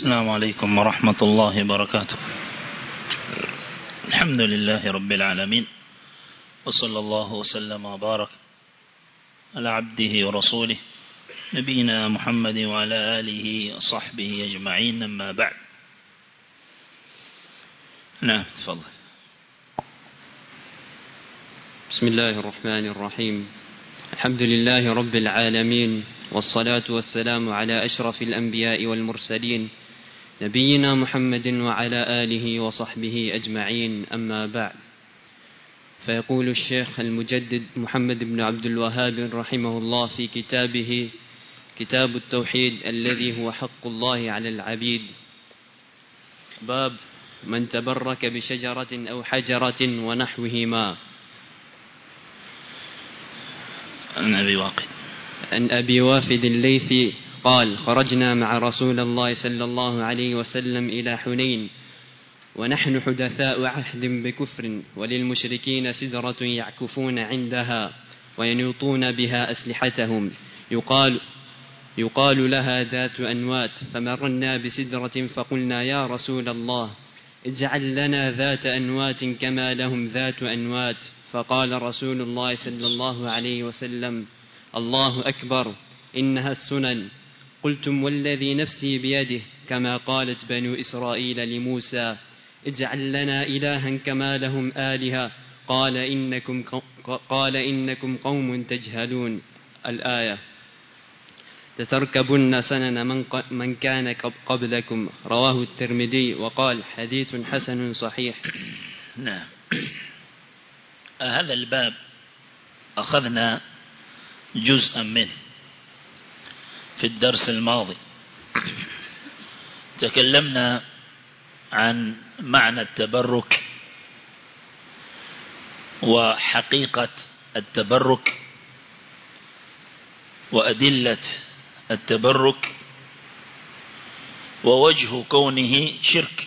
السلام عليكم ورحمة الله وبركاته الحمد لله رب العالمين وصلى الله وسلم وبارك على عبده ورسوله نبينا محمد وعلى آله وصحبه أجمعين أما بعد نعم تفضل بسم الله الرحمن الرحيم الحمد لله رب العالمين والصلاة والسلام على أشرف الأنبياء والمرسلين نبينا محمد وعلى آله وصحبه أجمعين أما بعد فيقول الشيخ المجدد محمد بن عبد الوهاب رحمه الله في كتابه كتاب التوحيد الذي هو حق الله على العبيد باب من تبرك بشجرة أو حجرة ونحوهما عن أبي واقد عن أبي وافد الليثي قال خرجنا مع رسول الله صلى الله عليه وسلم إلى حنين ونحن حدثاء عهد بكفر وللمشركين سدرة يعكفون عندها وينوطون بها أسلحتهم يقال يقال لها ذات أنوات فمرنا بسدرة فقلنا يا رسول الله اجعل لنا ذات أنوات كما لهم ذات أنوات فقال رسول الله صلى الله عليه وسلم الله أكبر إنها السنن قلتم والذي نفسي بيده كما قالت بنو إسرائيل لموسى اجعل لنا إلها كما لهم آلهة قال إنكم, قال إنكم قوم تجهلون الآية تتركبن سنن من, من كان قبلكم رواه الترمذي وقال حديث حسن صحيح نعم هذا الباب أخذنا جزءا منه في الدرس الماضي تكلمنا عن معنى التبرك وحقيقة التبرك وأدلة التبرك ووجه كونه شرك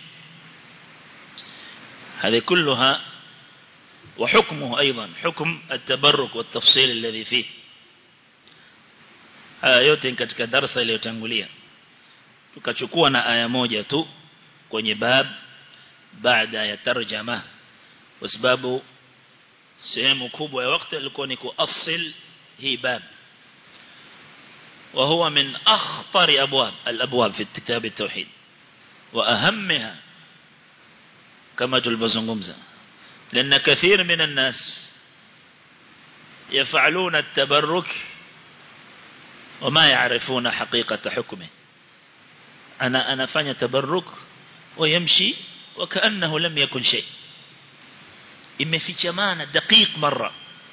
هذه كلها وحكمه أيضا حكم التبرك والتفصيل الذي فيه haya yote katika darasa iliyotangulia tukachukua na aya moja tu kwenye bab baada ya tarjama kwa sababu sehemu kubwa ya wakati ilikuwa ni kuasil hii bab وهو من أخطر أبواب الأبواب في كتاب التوحيد وأهمها كما تلبزنغمزة لأن كثير من الناس يفعلون التبرك وما يعرفون حقيقة حكمه أنا أنا فني تبرك ويمشي وكأنه لم يكن شيء imefichamana daqiq marra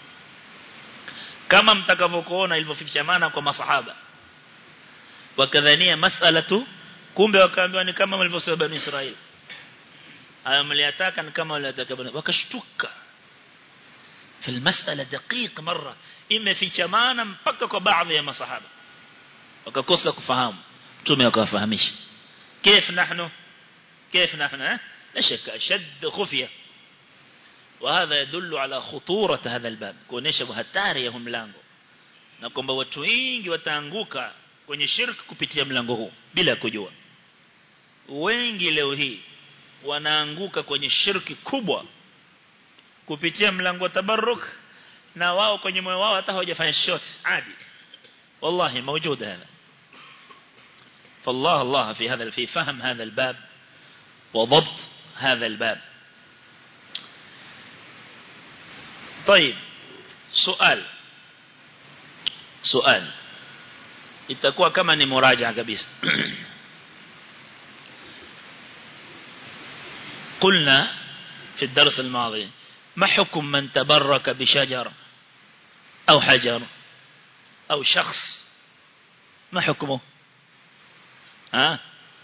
kama mtakavyokuona ilivyofichamana kwa masahaba wakadhania mas'alatu kumbe wakaambiwa ni kama walivyosema bani Israeli haya mliyataka ni kama waliyataka bani wakashtuka في المسألة دقيق مرة imefichamana mpaka kwa baadhi ya masahaba wakakosa kufahamu mtume akawafahamisha كيف نحن كيف نحن لا شك أشد خفية وهذا يدل على خطورة هذا الباب kuonesha hatari ya mlango na kwamba watu wengi wataanguka kwenye shirk kupitia mlango huu bila kujua wengi leo hii wanaanguka kwenye shirki kubwa kupitia mlango wa tabarruk na wao kwenye moyo wao hata hawajafanya chochote adi wallahi موجود هذا فالله الله في هذا في فهم هذا الباب وضبط هذا الباب طيب سؤال سؤال itakuwa kama ni muraja kabisa قلنا في الدرس الماضي ما حكم من تبرك بشجر أو حجر أو شخص ما حكمه ها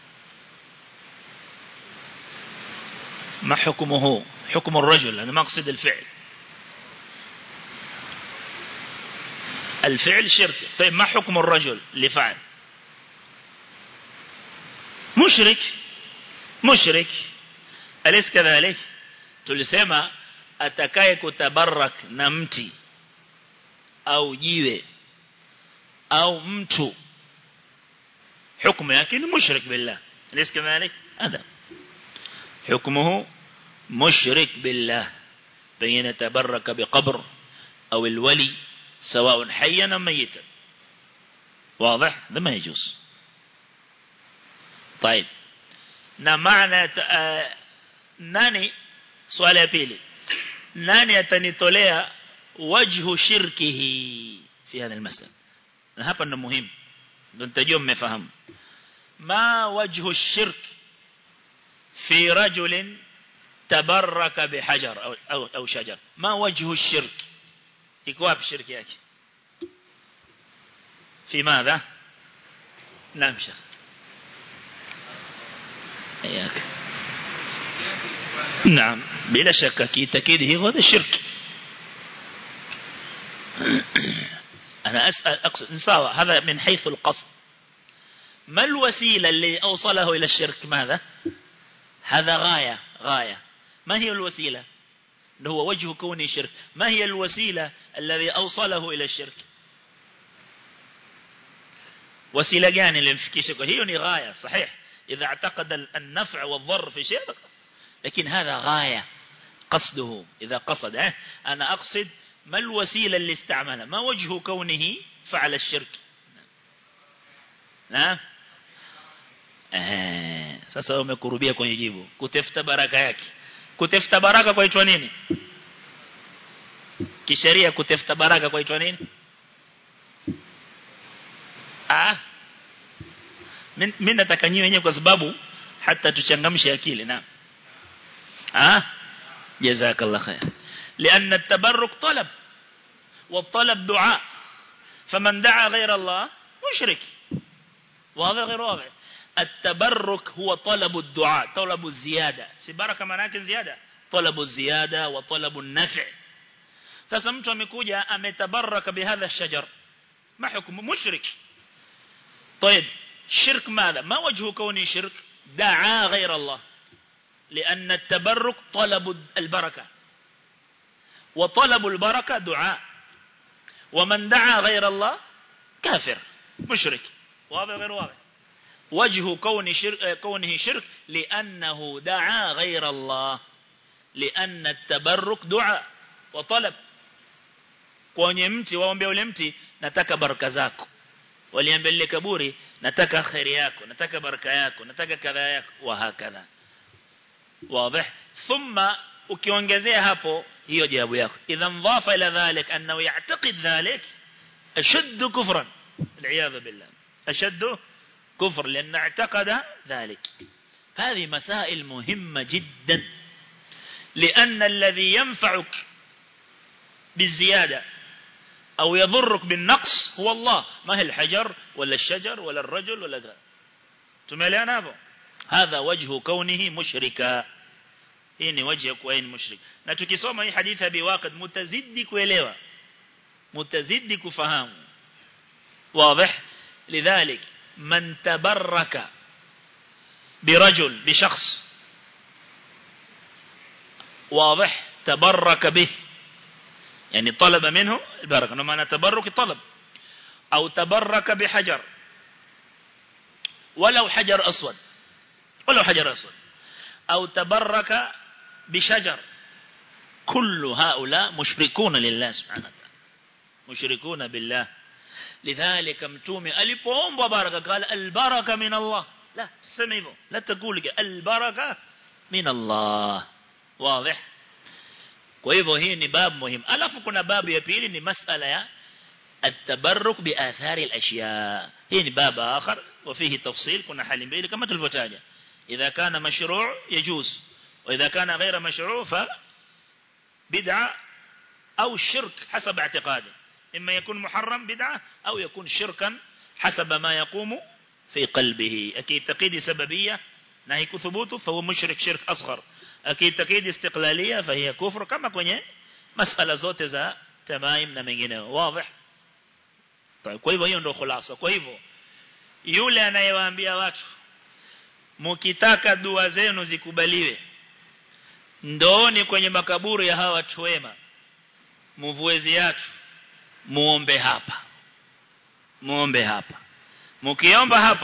ما حكمه حكم الرجل أنا ما أقصد الفعل الفعل شرك طيب ما حكم الرجل اللي فعل مشرك مشرك أليس كذلك tulisema atakaye kutabarak na mti au jiwe au mtu hukumu yake ni mushrik billah أليس كذلك هذا حكمه مشرك بالله بين يتبرك بقبر أو الولي سواء حيا أم ميتا واضح هذا ما يجوز طيب na maana uh, nani swala ya pili nani atanitolea wajhu shirkihi fi hadha almasala na hapa ndo muhimu ndo nitajua mmefahamu ma wajhu shirk fi rajulin tabarraka bihajar au au, au shajar ma wajhu shirk iko wapi shirki yake في ماذا نعم شيخ إياك نعم بلا شك أكيد أكيد هي هذا الشرك أنا أسأل أقصد نساوى هذا من حيث القصد ما الوسيلة اللي أوصله إلى الشرك ماذا هذا غاية غاية ما هي الوسيلة هو وجه كونه شرك ما هي الوسيلة الذي أوصله إلى الشرك وسيلة gani ilimfikisha kwa hiyo ni ghaya sahih idha اعتقد النفع والضر في شيء لكن هذا غاية قصده إذا قصد اه أنا أقصد ما الوسيلة اللي استعملها ما وجه كونه فعل الشرك نعم eh sasa umekurubia kwenye jibu kutafuta baraka yake kutafuta baraka kwaitwa nini kisheria kutafuta baraka kwaitwa nini ah mimi nataka nyiwe wenyewe kwa sababu hata tuchangamshe akili na ah jazakallah khair لأن التبرك طلب والطلب دعاء فمن دعا غير الله مشرك وهذا غير واضح التبرك هو طلب الدعاء طلب الزيادة سبارك مناك زيادة طلب الزيادة وطلب النفع sasa mtu amekuja ametabaraka bihadha shajar ما حكم مشرك طيب شرك ماذا ما وجه كونه شرك دعا غير الله لأن التبرك طلب البركة وطلب البركة دعاء ومن دعا غير الله كافر مشرك واضح غير واضح وجه كون شرك كونه شرك لأنه دعا غير الله لأن التبرك دعاء وطلب kwenye mti waombe ule mti nataka baraka zako waliambia lile kaburi nataka khairi yako nataka baraka yako nataka kadha yako wa hakadha wazi thumma ukiongezea hapo hiyo jawabu yako idhan dhafa ila dhalik annahu ya'taqid dhalik ashaddu kufran al'iyadha billah ashaddu كفر لأن اعتقد ذلك هذه مسائل مهمة جدا لأن الذي ينفعك بالزيادة أو يضرك بالنقص هو الله ما هي الحجر ولا الشجر ولا الرجل ولا ذا تماليان هذا هذا وجه كونه مشركا hii ni waji ya kuwa ni mushrik na tukisoma hii hadithi ya biwaqid mutazidi kuelewa mutazidi kufahamu واضح لذلك من تبرك برجل بشخص واضح تبرك به يعني طلب منه البركة لما أنا تبرك طلب أو تبرك بحجر ولو حجر أسود ولو حجر أسود أو تبرك بشجر كل هؤلاء مشركون لله سبحانه وتعالى مشركون بالله لذلك متومي ألipoombwa baraka قال البركة من الله لا سمع hivyo لا تقول البركة من الله واضح kwa hivyo hii ni babu muhimu alafu kuna babu ya pili ni masala ya التبرك بآثار الأشياء هي باب آخر وفيه تفصيل كنا حال mbili kama tulivyotaja إذا كان مشروع يجوز وإذا كان غير مشروع فبدعة أو شرك حسب اعتقاده إما يكون محرم بدعة أو يكون شركا حسب ما يقوم في قلبه أكيد تقيد سببية نهيك ثبوته فهو مشرك شرك أصغر أكيد تقيد استقلالية فهي كفر كما كوني مسألة zote za tamaim na mengineo واضح kwa hivyo hiyo ndio khulasa kwa hivyo yule anayewaambia watu mkitaka dua zenu zikubaliwe ndooni kwenye makaburi ya hawa watu wema mvue viatu muombe hapa muombe hapa mkiomba hapa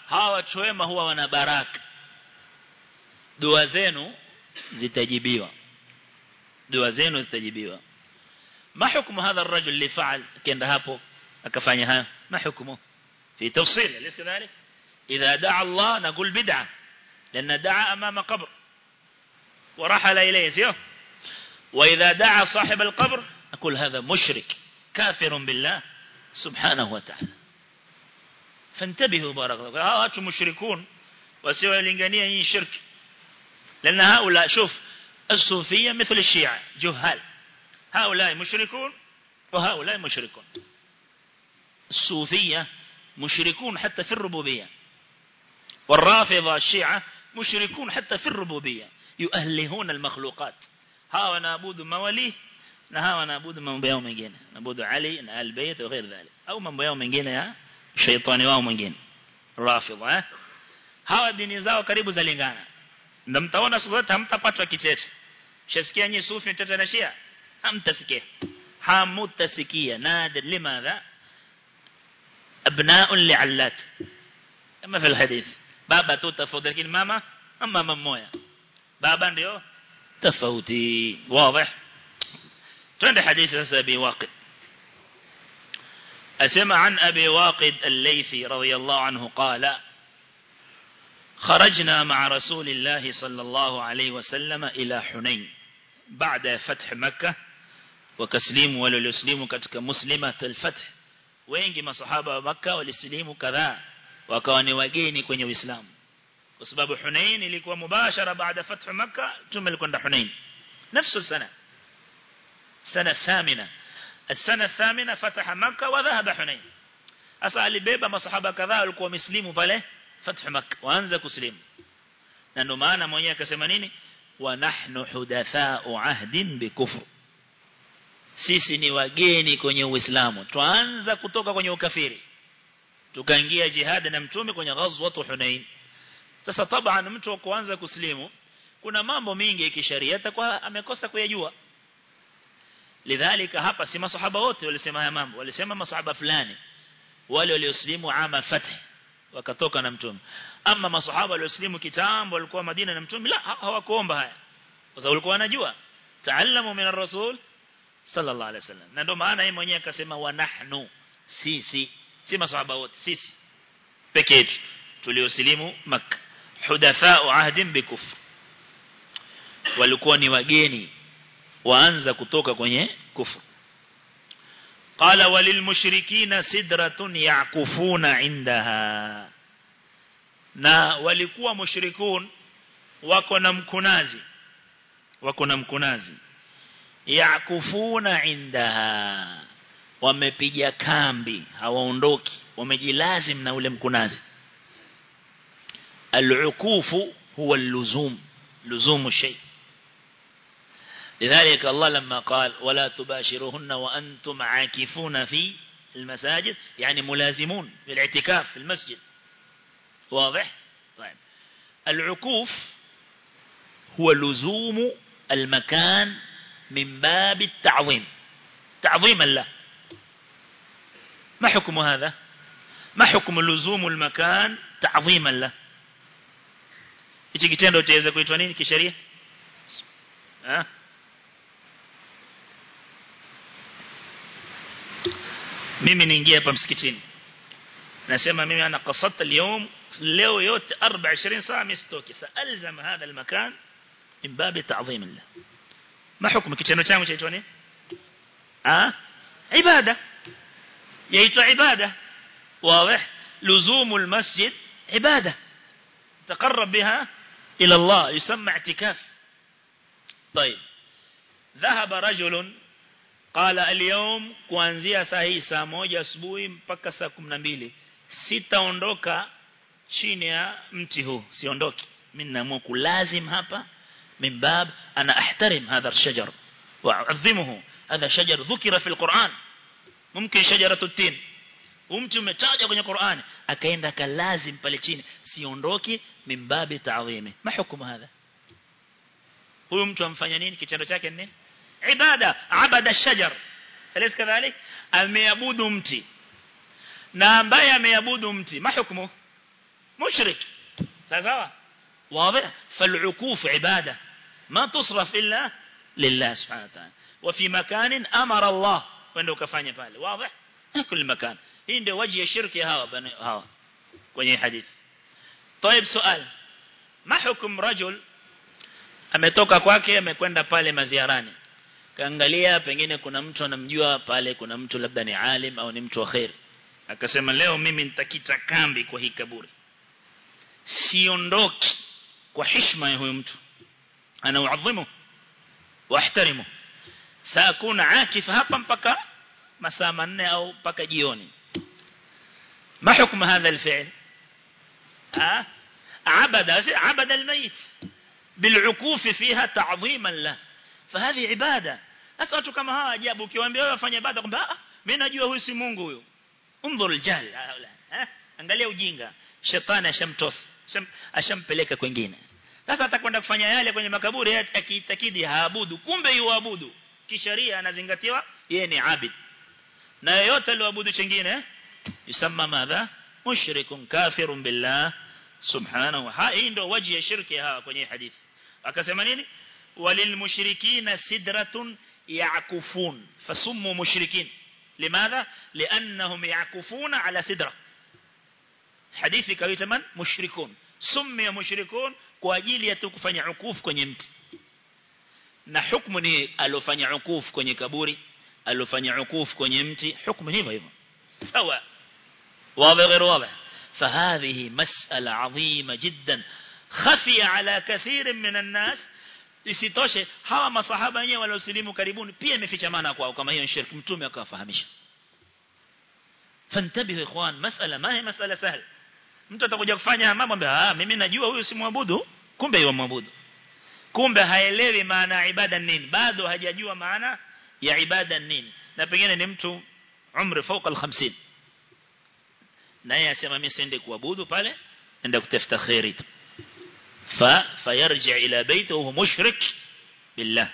hawa watu wema huwa wana baraka dua zenu zitajibiwa dua zenu zitajibiwa ما حكم هذا الرجل اللي فعل كان hapo akafanya haya ما حكمه في تفصيل أليس كذلك إذا دعا الله نقول بدعة لأن دعا أمام قبر ورحل إليه سيوه وإذا دعا صاحب القبر نقول هذا مشرك كافر بالله سبحانه وتعالى فانتبهوا بارك الله هؤلاء مشركون وسوى الإنجانية شرك لأن هؤلاء شوف الصوفية مثل الشيعة جهال هؤلاء مشركون وهؤلاء مشركون الصوفية مشركون حتى في الربوبية والرافضة الشيعة مشركون حتى في الربوبية يؤهلهون المخلوقات هاو نعبد مواليه na hawa naabudu mambo yao mengine naabudu Ali na Al-Bayt na غير ذلك au mambo yao mengine ya shaitani wao mwingine rafidha eh hawa dini zao karibu zalingana ndio mtaona siku zote hamtapatwa kichete shasikia nyinyi sufi mtata na shia hamtasikia hamutasikia nadir limadha abna'un li'allat kama في الحديث baba tu tofauti lakini mama ama mama mmoja baba ndio tofauti wazi twende hadithi sasa bi waqid أسمع عن أبي واقد الليثي رضي الله عنه قال خرجنا مع رسول الله صلى الله عليه وسلم إلى حنين بعد فتح مكة وكسليم وللسليم كتك مسلمة الفتح wengi masahaba wa Makka walisilimu kadhaa wakawa ni wageni kwenye Uislamu kwa sababu Hunain ilikuwa mubashara baada fathu Makka tume alikwenda Hunain nafsu sana sana thamina السنة الثامنة فتح مكة وذهب حنين أسا alibeba masahaba kadhaa walikuwa wameslimu pale fathu Makka waanza kuslimu na ndio maana mwenyewe akasema nini wa nahnu hudatha'u ahdin bikufr sisi ni wageni kwenye uislamu tuanza kutoka kwenye ukafiri tukaingia jihad na mtume kwenye ghazwat Hunain sasa taban mtu kuanza kuslimu kuna mambo mengi ya kisheria atakuwa amekosa kuyajua lidhalika hapa si masahaba wote walisema haya mambo walisema masahaba fulani wale walioslimu ama fath wakatoka na mtume ama masahaba walioslimu kitambo walikuwa Madina na mtume la hawakuomba haya kwa sababu walikuwa wanajua taallamu min ar-rasul sallallahu alaihi wasallam na ndio maana yeye mwenyewe akasema wa nahnu sisi si masahaba wote sisi peke yetu tulioslimu Makkah hudatha'u ahdin bikufr walikuwa ni wageni waanza kutoka kwenye kufru qala walil mushrikina sidratun yaqufuna indaha na walikuwa mushrikun wako na mkunazi wako na mkunazi yaqufuna indaha wamepiga kambi hawaondoki wamejilazim na ule mkunazi al-ukufu huwa al-luzum luzumu shay لذلك الله لما قال ولا تباشروهن وأنتم عاكفون في المساجد يعني ملازمون بالاعتكاف في المسجد واضح طيب العكوف هو لزوم المكان من باب التعظيم تعظيم الله ما حكم هذا ما حكم لزوم المكان تعظيما له hichi kitendo chaweza kuitwa nini kisheria ah mimi niingia hapa msikitini nasema mimi ana qasata leo leo yote 24 saa mistoki saalzam hadha almakan min bab ta'zim Allah ma hukumu kitendo changu chaitwa nini ah ibada yaitwa ibada واضح لزوم المسجد عبادة تقرب بها إلى الله يسمى اعتكاف طيب ذهب رجل قال اليوم kuanzia saa hii saa moja asubuhi mpaka saa 12 sitaondoka chini ya mti huu siondoki mimi naamua kulazim hapa min bab ana ahtarim hadha الشجر واعظمه هذا شجر ذكر في القرآن ممكن شجرة التين umti umetaja kwenye Qur'ani akaenda kalazim pale chini siondoki mimbabi ta'zimi ma hukumu hadha huyu mtu amfanya nini kitendo chake ni nini ibada abada shajar alis kadhalik ameabudu mti na ambaye ameabudu mti ma hukumu مشرك sawa واضح فالعكوف عبادة ما تصرف إلا لله سبحانه وتعالى وفي مكان أمر الله وانه كفاني pale واضح كل مكان hii ndio waji ya shirki hawa hawa kwenye hadithi طيب سؤال ما حكم رجل ametoka kwake amekwenda pale maziarani kaangalia pengine kuna mtu anamjua pale kuna mtu labda ni alim au ni mtu wa khair akasema leo mimi nitakita kambi kwa hii kaburi siondoki kwa heshima ya huyo mtu ana uadhimu واحترمه سأكون عاكف hapa mpaka masaa manne au mpaka jioni ما حكم هذا الفعل ها عبد عبد الميت بالعكوف فيها تعظيما له فهذه عبادة sasa watu kama hawa ajabu ukiwaambia wewe wafanye ibada kwamba ah mimi najua huyu si Mungu huyo unzur aljahil eh angalia ujinga shetani ashamtosa ashampeleka kwingine sasa atakwenda kufanya yale kwenye makaburi akiitakidi haabudu kumbe yuabudu kisheria anazingatiwa yeye ni abid na yote aliyoabudu chengine yusamma madha mushrikun kafirun billah subhanahu hii ndio waji ya shirki hawa kwenye hadithi akasema nini walilmushrikina sidratun ya'kufun fasummu mushrikin limadha liannahum ya'kufuna ala sidra hadithi kawaita man mushrikun summi mushrikun kwa ajili ya kufanya ukufu kwenye mti na hukumu ni alofanya ukufu kwenye kaburi alofanya ukufu kwenye mti hukumu hivyo hivyo sawa واضح غير واضح فهذه مسألة عظيمة جدا خفي على كثير من الناس isitoshe hawa masahaba wenyewe waliosilimu karibuni pia imefichamana kwao kama hiyo shirki mtume akawafahamisha fantabihu ikhwan masala ma hi masala sahla mtu atakuja kufanya mambo ambaye ah mimi najua huyu si muabudu kumbe yeye muabudu kumbe haelewi maana ya ibada nini bado hajajua maana ya ibada nini na pengine ni mtu umri fauka al-50 naye asema mimi siende kuabudu pale enda kutafuta khairi tu fa fayarji ila baiti wa mushrik billah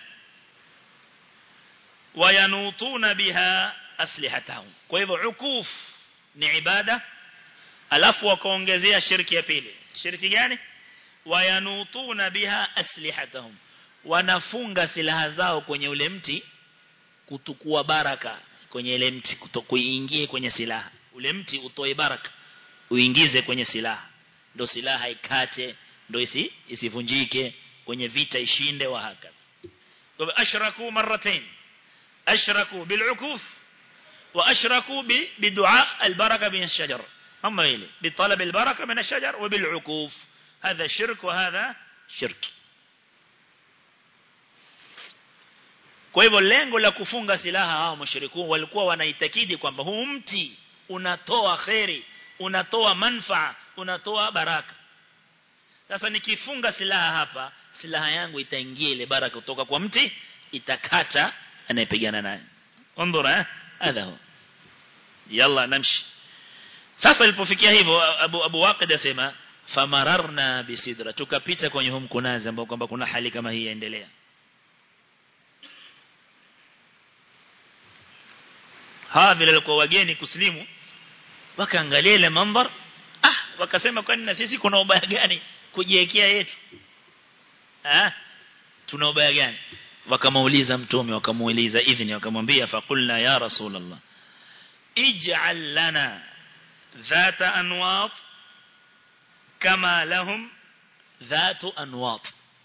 wayanutuna biha aslihatahum kwa hivyo ukuf ni ibada alafu wakaongezea shirki ya pili shirki gani wayanutuna biha aslihatahum wanafunga silaha zao kwenye ule mti kutukua baraka kwenye ile mti kuingie kwenye silaha ule mti utoe baraka uingize kwenye silaha ndo silaha ikate ndo isi isivunjike kwenye vita ishinde wa haka kwa ashraku marratain ashraku bil'ukuf wa ashraku bidua albaraka min ash-shajar هم إلي بطلب البركة من الشجر وبالعكوف هذا شرك وهذا شرك kwa hivyo lengo la kufunga silaha hao mushrikun walikuwa wanaitakidi kwamba huu mti unatoa khairi unatoa manfaa unatoa baraka sasa nikifunga silaha hapa silaha yangu itaingia ile baraka kutoka kwa mti itakata anayepigana naye ondora eh hadha huwa yalla namshi sasa ilipofikia hivyo Abu Abu Waqid asema famararna bisidra tukapita kwenye hum kunazi ambao kwamba kuna hali kama hii yaendelea hawa vile walikuwa wageni kuslimu wakaangalia ile mandhar ah wakasema kwani na sisi kuna ubaya gani kujiwekea yetu ah tuna ubaya gani wakamuuliza mtume wakamuuliza idhini wakamwambia faqulna ya rasulullah ij'al lana ذات أنواط كما لهم ذات أنواط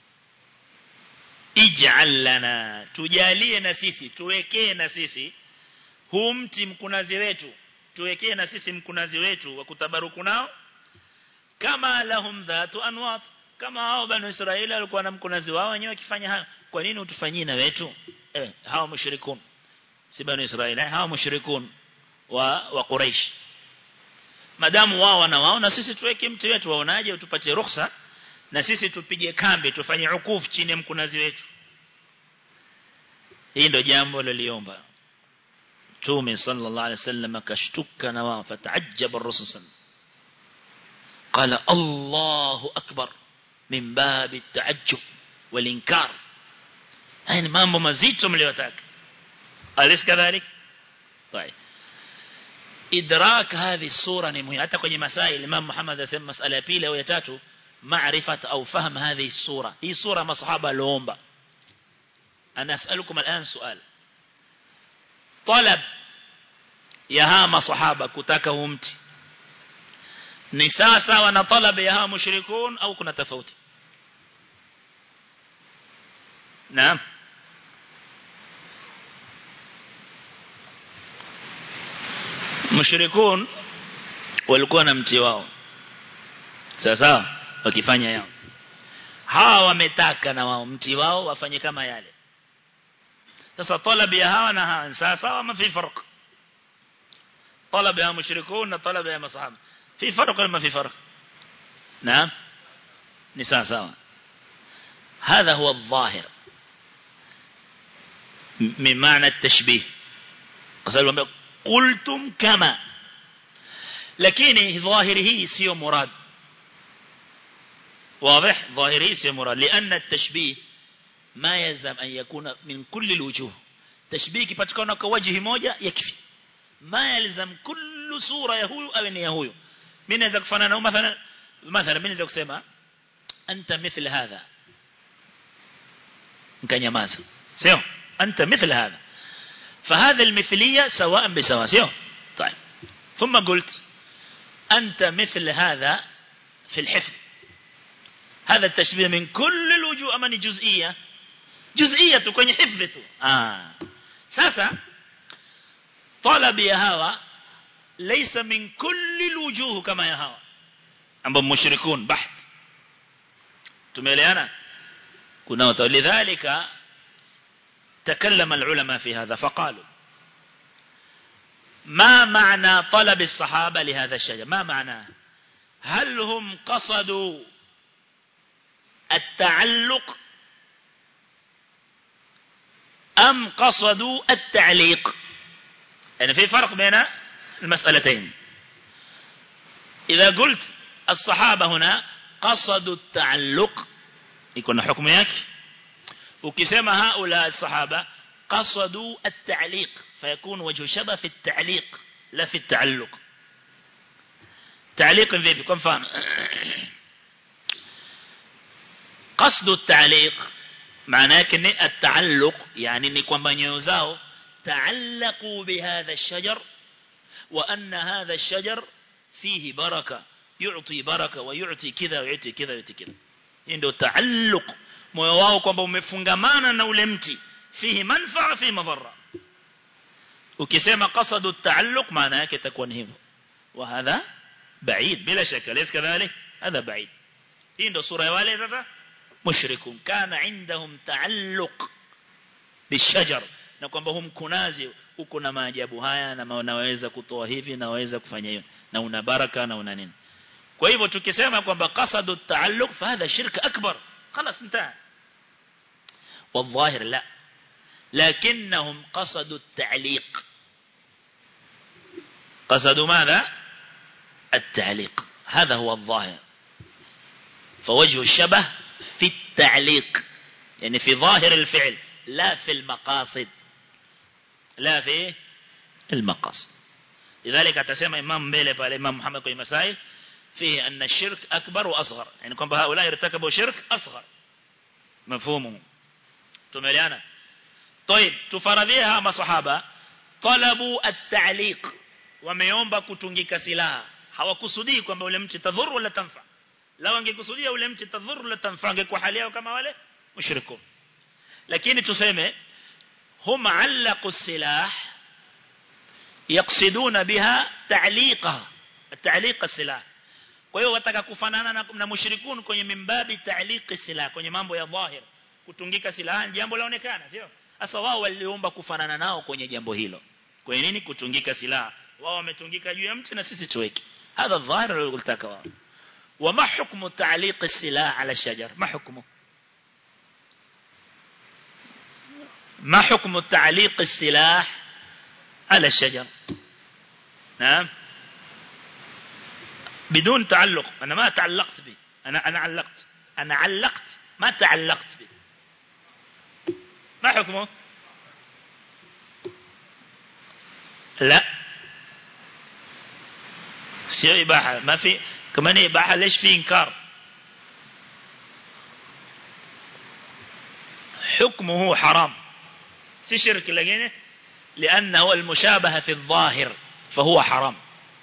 اجعل لنا tujalie na sisi tuwekee na sisi huu mti mkunazi wetu tuwekee na sisi mkunazi wetu wa kutabaruku nao kama lahum dhatu anwat kama hao banu Israeli walikuwa na mkunazi wao wenyewe wakifanya hayo kwa nini utufanyie na wetu eh hao mushrikun si banu Israeli hao mushrikun wa wa Quraysh madamu wao wana wao na sisi tuweke mti wetu waonaje utupatie ruhusa na sisi tupige kambi tufanye ukuf chini ya mkunazi wetu hii ndio jambo liliomba Mtume sallallahu alaihi wasallam akashtuka na wao fataajjaba ar-rasul sallallahu قال الله أكبر من باب التعجب والإنكار هاي mambo mazito mliyotaka أليس كذلك طيب idrak hadhi sura ni muhimu hata kwenye masail Imam Muhammad asema masala ya pili au ya tatu maarifat au fahm hadhi sura hii sura masahaba loomba ana as'alukum al'an su'al talab ya hawa masahaba kutaka umti ni sawa sawa na talab ya hawa mushrikun au kuna tofauti naam mushrikun walikuwa na mti wao sasa wakifanya yao hawa wametaka na wao mti wao wafanye kama yale sasa talab ya hawa na hawa sasa wama fi farq طلب يا مشركون طلب يا مصحابة في فرق ولا ما في فرق نعم نساء سوا هذا هو الظاهر من معنى التشبيه قلتم كما لكن ظاهره سيو مراد واضح ظاهره سيو مراد لأن التشبيه ما يلزم أن يكون من كل الوجوه تشبيه كبتكون كوجه موجة يكفي ما يلزم كل صورة يهوي أو إن يهوي من إذا كفنا مثلا مثلا من إذا كسمع أنت مثل هذا كان يماز سيو أنت مثل هذا فهذا المثلية سواء بسواء سيو طيب ثم قلت أنت مثل هذا في الحفظ هذا التشبيه من كل الوجوه أمني جزئية جزئية كوني حفظته آه ساسا طلب يا هوا ليس من كل الوجوه كما يا هوا ambao mushrikun baht tumeeleana kuna lidhalika تكلم العلماء في هذا فقالوا ما معنى طلب الصحابة لهذا الشجر ما معناه هل هم قصدوا التعلق أم قصدوا التعليق يعني في فرق بين المسألتين إذا قلت الصحابة هنا قصدوا التعلق يكون حكم ياك وكسما هؤلاء الصحابة قصدوا التعليق فيكون وجه شبه في التعليق لا في التعلق تعليق vipi kwa mfano قصد التعليق معناه كن التعلق يعني ni kwamba nyoyo zao تعلقوا بهذا الشجر وأن هذا الشجر فيه بركة يعطي بركة ويعطي كذا ويعطي كذا ويعطي كذا ndio تعلق moyo wao kwamba umefungamana na ule mti fihi manfaa fi madhara ukisema qasadu at-taalluq maana yake itakuwa ni hivyo wa hadha بعيد بلا شك ليس كذلك هذا بعيد hii ndio sura ya wale sasa mushrikun kana indahum taalluq bishajar na kwamba hum kunazi uko na maajabu haya na unaweza kutoa hivi na waweza kufanya hiyo na una baraka na una nini kwa hivyo tukisema kwamba qasadu taalluq fa hadha shirk akbar خلاص انتهى والظاهر لا لكنهم قصدوا التعليق قصدوا ماذا التعليق هذا هو الظاهر فوجه الشبه في التعليق يعني في ظاهر الفعل لا في المقاصد لا في المقاصد لذلك تسمى إمام مبيلة قال إمام محمد في مسائل فيه أن الشرك أكبر وأصغر يعني كم هؤلاء ارتكبوا شرك أصغر مفهومه تمليانا طيب تفرضيها ما صحابة طلبوا التعليق wameomba kutungika silaha hawakusudii kwamba ule mti tadhuru wala tanfa lao wangekusudia ule mti tadhuru wala tanfa angekuwa hali yao kama wale mushrikun lakini tuseme hum allaqu silah yaqsiduna biha ta'liqa ta'liq silah kwa hiyo wataka kufanana na, na mushrikun kwenye mimbabi ta'liq silah kwenye mambo ya dhahir kutungika silaha jambo laonekana sio sasa wao waliomba kufanana nao kwenye jambo hilo kwa nini kutungika silaha wao wametungika juu ya mti na sisi tuweke هذا الظاهر اللي قلتك wao وما حكم تعليق السلاح على الشجر ما حكمه ما حكم تعليق السلاح على الشجر نعم بدون تعلق أنا ما تعلقت به أنا أنا علقت أنا علقت ما تعلقت به ما حكمه لا sio ibaha ma fi kama ni ibaha ليش في انكار حكمه حرام si shirki lakini لانه المشابهه في الظاهر فهو حرام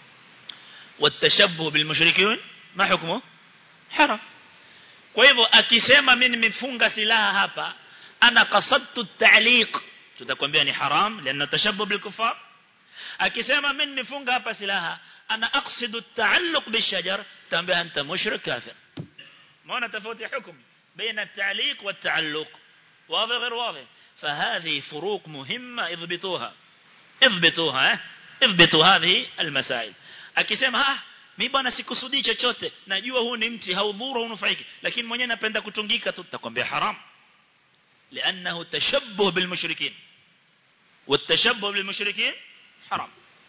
والتشبه بالمشركين ما حكمه حرام kwa hivyo akisema mimi nimefunga silaha hapa ana qasadtu ta'liq tutakwambia ni haram lianna tashabbuh bil kufar akisema mimi nimefunga hapa silaha ana aqsidu at-ta'alluq bishajar tambia anta mushrik kafir maana tofauti hukum baina at-ta'liq wat-ta'alluq واضح غير واضح فهذه فروق مهمة اضبطوها اضبطوها اضبطوا هذه المسائل akisema ah mimi bwana sikusudii chochote najua huu ni mti haudhuru unufaiki lakini mwenyewe napenda kutungika tu tutakwambia haram لانه تشبه بالمشركين والتشبه بالمشركين haram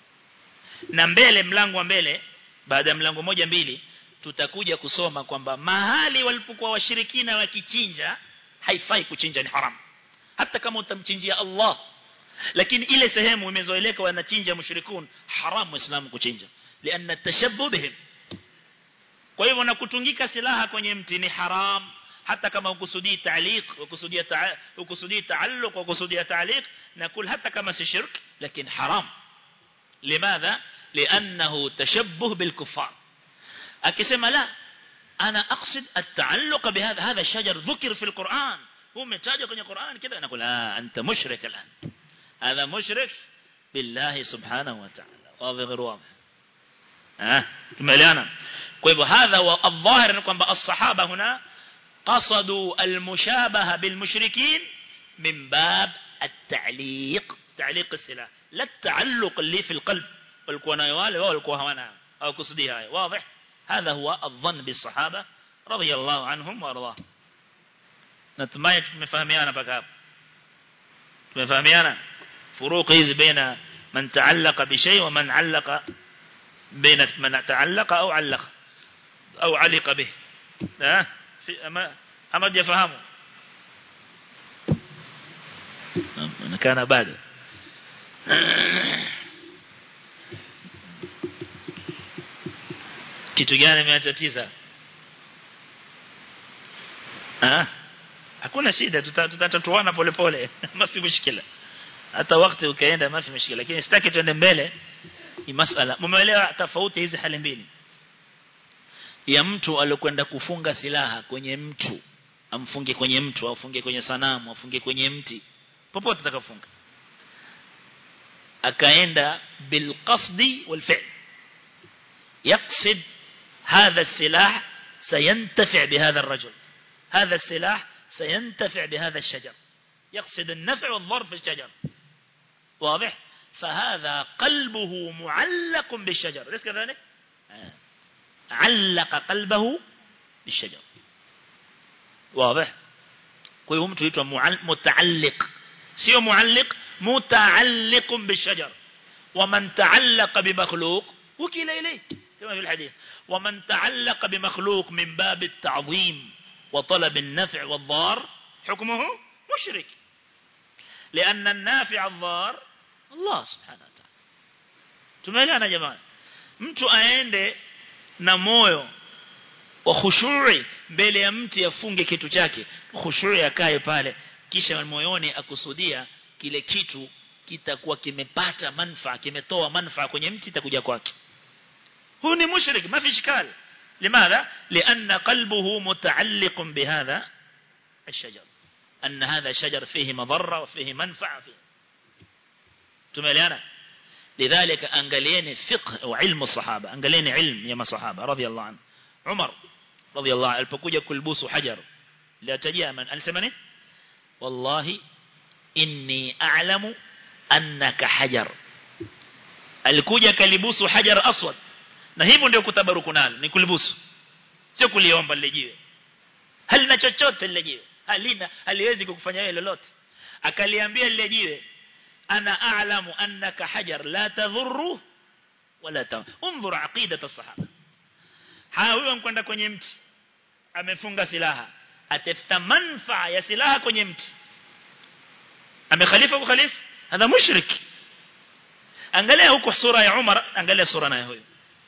na mbele mlango wa mbele baada ya mlango moja mbili tutakuja kusoma kwamba mahali walipokuwa washirikina wakichinja haifai kuchinja ni haram hata kama utamchinjia Allah lakini ile sehemu imezoeleka wanachinja mushrikun haram muislamu kuchinja لان التشبه بهم kwa hivyo na kutungika silaha kwenye mti ni haram hata kama ukusudii ta'liq ukusudii ukusudii ta'alluq ukusudii ta'liq nakul hata kama si shirk lakini haram لماذا لانه تشبه بالكفار akisema la انا اقصد التعلق بهذا هذا الشجر ذكر في القرآن هو متاجه kwenye Qur'an كذا نقول لا انت مشرك الان هذا مشرك بالله سبحانه وتعالى واضح غير واضح ها tumeelewana kwa hivyo hadha wa adh-dhahir ni kwamba as-sahaba huna qasadu al-mushabaha bil mushrikin min bab at-ta'liq ta'liq as-silah la at-ta'alluq اللي في القلب walikuwa nayo wale wao walikuwa hawana au kusudia hayo wazi هذا هو الظن بالصحابه رضي الله عنهم وارضاه natumai tumefahamiana mpaka hapo tumefahamiana furuq hizi baina man ta'allaqa bi shay wa man 'allaqa baina man ta'allaqa au 'allaqa au 'aliqa bih ha ama ama jafahamu nakana bado kitu gani imeatatiza ah hakuna shida tutatatuana polepole mafi mushkila hata wakati ukaenda mafi mushkila lakini sitaki tuende mbele ni masala mumeelewa tofauti hizi hali mbili ya mtu alikwenda kufunga silaha kwenye mtu amfunge kwenye mtu au afunge kwenye sanamu afunge kwenye mti popote atakafunga akaenda bilqasdi walfi'l يقصد هذا السلاح سينتفع بهذا الرجل هذا السلاح سينتفع بهذا الشجر يقصد النفع والضر في الشجر واضح فهذا قلبه معلق بالشجر ليس كذلك علق قلبه بالشجر واضح kwa hiyo mtu huitwa mutaalliq sio mualliq mutaalliq بالشجر ومن تعلق بمخلوق وكيل إليه كما في الحديث ومن تعلق بمخلوق من باب التعظيم وطلب النفع والضار حكمه مشرك لأن النافع الضار الله سبحانه وتعالى tumeelewana jamani mtu aende na moyo wa khushui mbele ya mti afunge kitu chake khushui akae pale kisha moyoni akusudia kile kitu kitakuwa kimepata manufaa kimetoa manufaa kwenye mti itakuja kwake هو مشرك ما في إشكال لماذا؟ لأن قلبه متعلق بهذا الشجر أن هذا شجر فيه مضرة وفيه منفعة فيه تماليانا لذلك أنقلين فقه وعلم الصحابة أنقلين علم يما صحابة رضي الله عنه عمر رضي الله عنه البكوجة كلبوس حجر لا تجيء من ألسمني والله إني أعلم أنك حجر alikuja kalibusu hajar aswad na hivyo ndio kutabaruku nalo ni kulibusu sio kuliomba lile jiwe halina chochote lile jiwe halina haliwezi kukufanya wewe lolote akaliambia lile jiwe ana a'lamu annaka hajar la tadhurru wala ta unzur aqidat as-sahaba ha huyo mkwenda kwenye mti amefunga silaha atafuta manfaa ya silaha kwenye mti amekhalifa kukhalifu hadha mushrik angalia huko sura ya Umar angalia sura nayo huyo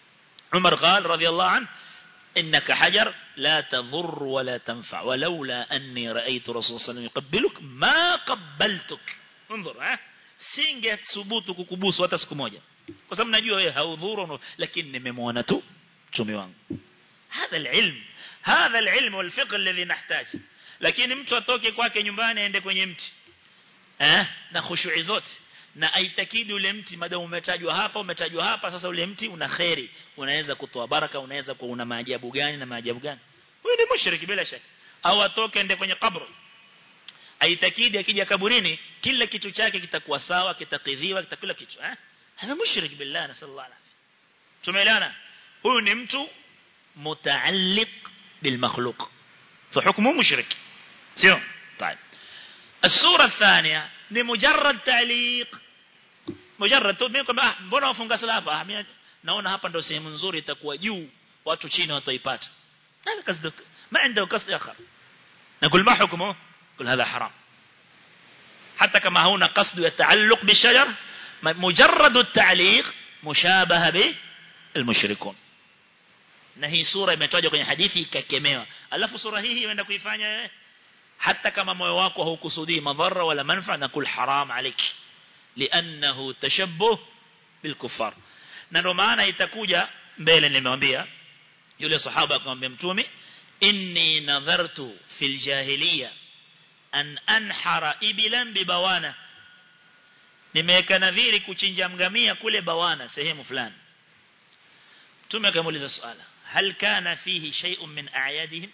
عمر قال رضي الله عنه إنك حجر لا تضر ولا تنفع ولولا أني رأيت رسول الله صلى الله عليه وسلم يقبلك ما قبلتك انظر ها singe thubutu kukubusu hata siku moja kwa sababu najua wewe haudhuru lakini nimemwona tu mtume wangu هذا العلم هذا العلم والفقه الذي نحتاج lakini mtu atoke kwake nyumbani aende kwenye mti eh na khushu'i zote na aitakidi ule mti madamu umetajwa hapa umetajwa hapa sasa ule mti una khairi unaweza kutoa baraka unaweza kuwa una maajabu gani na maajabu gani huyu ni mushriki bila shaka au atoke ende kwenye kaburi aitakidi akija kaburini kila kitu chake kitakuwa sawa kitakidhiwa kitakula kitu eh hana mushrik billah sallallahu alaihi tumeelewana huyu ni mtu mutaalliq bil makhluq فحكمه مشرك سيو طيب الصورة الثانية ni mujarrad ta'liq mujarrad tu mimi kwamba ah mbona wafunga sala hapa mimi naona hapa ndio sehemu nzuri itakuwa juu watu chini wataipata هذا قصدك ما عنده قصد اخر نقول ما حكمه قل هذا حرام حتى كما هنا قصد يتعلق بالشجر مجرد التعليق مشابه به المشركون na hii sura imetajwa kwenye hadithi ikakemewa alafu sura hii inaenda kuifanya wewe hata kama moyo wako haukusudii madhara wala manfa na kul haram alik lianahu tashabbuh bilkufar na ndio maana itakuja mbele nimemwambia yule sahaba akamwambia mtume inni nadhartu fil jahiliya an anhara ibilan bibawana nimeweka nadhiri kuchinja mgamia kule bawana sehemu fulani mtume akamuuliza swala hal kana fihi shay'un min a'yadihim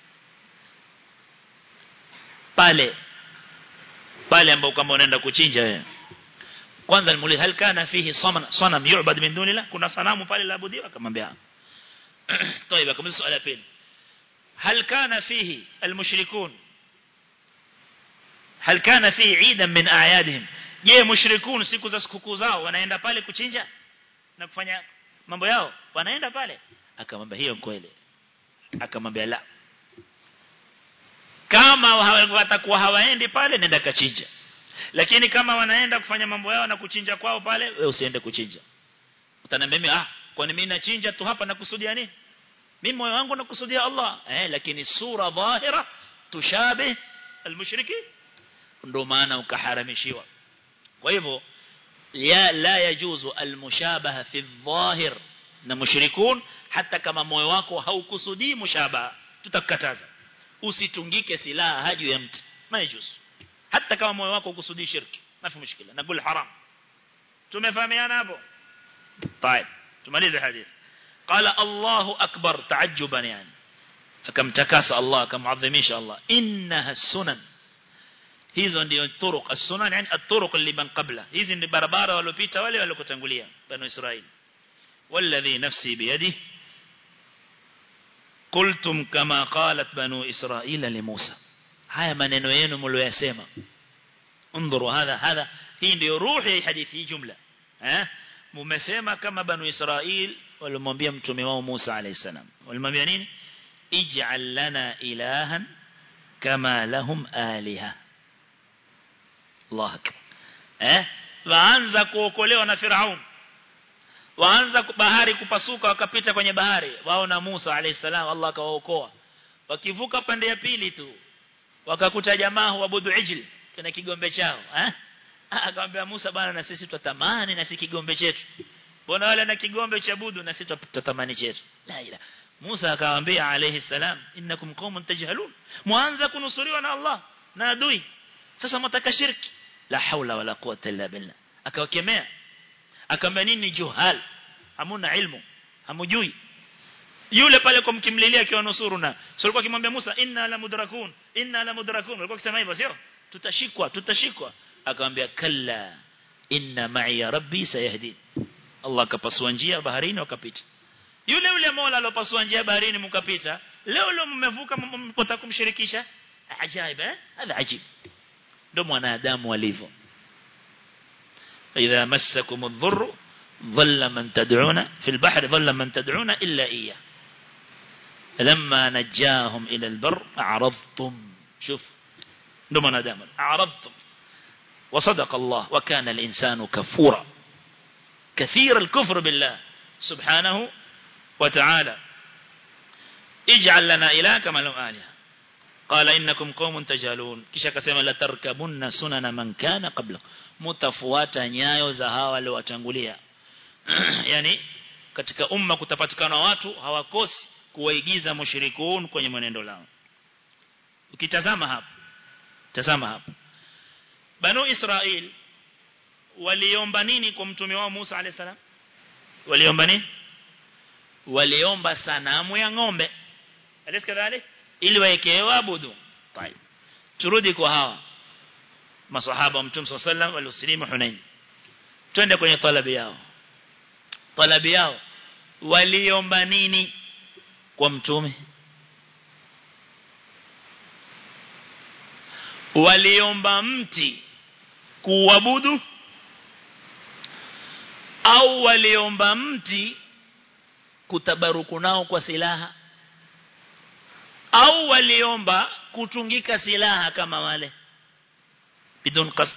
pale pale ambao kama unaenda kuchinja wewe kwanza nimuuliza hal kana fihi sanam sanam yu'bad min dunillah kuna sanamu pale la abudiwa akamwambia طيب akamuuliza swala pili هل كان فيه المشركون هل كان فيه عيدا من اعيادهم je mushrikun siku za sikukuu zao wanaenda pale kuchinja na kufanya mambo yao wanaenda pale akamwambia hiyo kweli akamwambia la kama watakuwa hawaendi pale nenda kachinja lakini kama wanaenda kufanya mambo yao na kuchinja kwao pale wewe usiende kuchinja utaniambia mimi ah kwani mimi nachinja tu hapa nakusudia nini mimi moyo wangu nakusudia Allah eh lakini sura dhahira tushabe almushriki ndio maana ukaharamishiwa kwa hivyo ya la yajuzu almushabaha fi dhahir na mushrikun hata kama moyo wako haukusudii mushabaha tutakataza usitungike silaha haju ya mtu majuzu hata kama moyo wako ukusudii shirki mafi mushkila naqul haram tumefahamiana hapo طيب tumalize hadithi قال الله أكبر تعجبا يعني akamtakasa Allah akamadhimisha Allah innaha sunan hizo ndio turuq as-sunan yani at-turuq liman qabla hizi ni barabara waliopita wale waliokutangulia banu Israili والذي نفسي بيده قلتم كما قالت بنو إسرائيل لموسى haya maneno yenu mlioyasema انظروا هذا هذا hii ndio ruhi ya hadithi hii jumla eh mmesema kama banu Israil walimwambia mtume wao Musa alayhi salam walimwambia nini ij'al lana ilahan kama lahum aliha Allah akbar eh waanza kuokolewa na Firaun waanza bahari kupasuka wakapita kwenye bahari wao na Musa alayhi salam Allah akawaokoa wakivuka pande ya pili tu wakakuta jamaa waabudu ijl kana kigombe chao eh akamwambia Musa bana na sisi tutatamani na sisi kigombe chetu mbona wale na kigombe cha budu na sisi tutatamani chetu la ila Musa akamwambia alayhi salam innakum qaumun tajhalun muanza kunusuriwa na Allah na adui sasa mtaka shirki la haula wala quwwata illa billah akawakemea akamwambia nini juhal hamuna ilmu hamujui yule pale kwa mkimlilia akiwa nusuruna sio alikuwa akimwambia Musa inna la mudrakun inna la mudrakun alikuwa akisema hivyo sio tutashikwa tutashikwa akamwambia kalla inna ma'i rabbi sayahdin Allah akapasua njia baharini wakapita yule yule Mola alopasua njia baharini mkapita leo leo mmevuka mpota kumshirikisha ajaib eh hada ajib ndio mwanadamu walivyo idha massakum adh-dhurr dhalla man tad'una fi al-bahr dhalla man tad'una illa iyyah لما نجاهم إلى البر أعرضتم شوف نما ندام أعرضتم وصدق الله وكان الإنسان كفورا كثير الكفر بالله سبحانه وتعالى اجعل لنا إله كما لهم آلهة قال إنكم قوم تجهلون kisha akasema la tarkabunna sunana man kana qablakum mutafuata nyayo za hawa waliowatangulia yani katika umma kutapatikana watu hawakosi kuwaigiza mushrikun kwenye mwenendo lao ukitazama hapa tazama hapa banu israel waliomba nini kwa mtume wao Musa alayhi salam waliomba nini waliomba sanamu ya ng'ombe alis kadhalik ili waekewe abudu طيب turudi kwa hawa maswahaba wa mtume sallallahu alayhi wasallam waliosilimu Hunain twende kwenye talabi yao talabi yao waliomba nini kwa mtume waliomba mti kuabudu au waliomba mti kutabaruku nao kwa silaha au waliomba kutungika silaha kama wale bidun qasd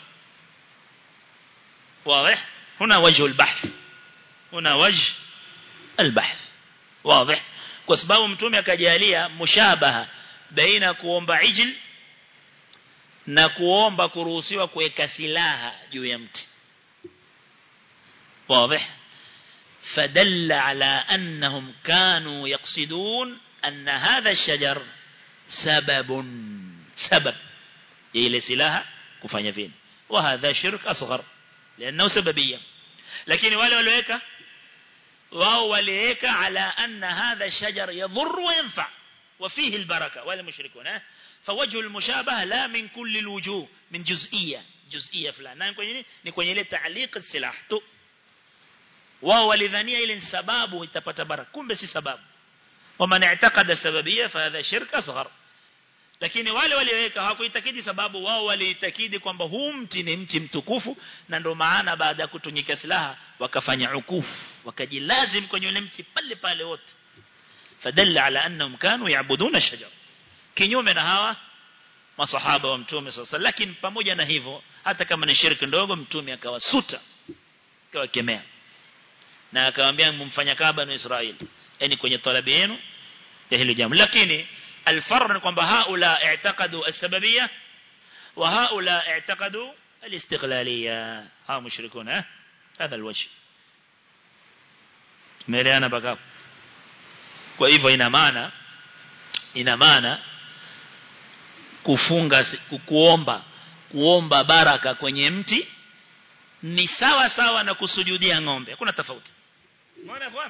واضح هنا وجه البحث هنا وجه البحث واضح kwa sababu mtume akajalia mushabaha baina kuomba ijl na kuomba kuruhusiwa kuweka silaha juu ya mti واضح فدل على أنهم كانوا يقصدون أن هذا الشجر سبب سبب إلى سلاها كفanya vile وهذا شرك أصغر لأنه سببية لكن wale waliweka wao waliweka على أن هذا الشجر يضر وينفع وفيه البركة ولا مشركون فوجه المشابهة لا من كل الوجوه من جزئية جزئية فلان نعم كwenye ni kwenye ile تعليق السلاح tu wao walidhania ile sababu itapata baraka kumbe si sababu waman i'taqada sababiyya fa hadha shirk asghar lakini wale walioweka hawakuitakidi sababu wao waliitakidi kwamba huu mti ni mti mtukufu na ndio maana baada ya kutunyika silaha wakafanya ukufu wakajilazim kwenye ule mti pale pale wote fadalla ala annahum kanu yaabuduna shajar kinyume na hawa masahaba wa mtume sasa lakini pamoja na hivyo hata kama ni shirki ndogo mtume akawasuta akawakemea na akamwambia mumfanya kaba na Israeli yani kwenye talabi yenu ya hilo jambo lakini الفرق ni kwamba haula i'taqadu as-sababiyya wa haula i'taqadu al-istiqlaliyya ha mushrikuna هذا الوجه tumeelewana mpaka kwa hivyo ina maana ina maana kufunga kuomba kuomba baraka kwenye mti ni sawa sawa na kusujudia ng'ombe hakuna tofauti umeona kwa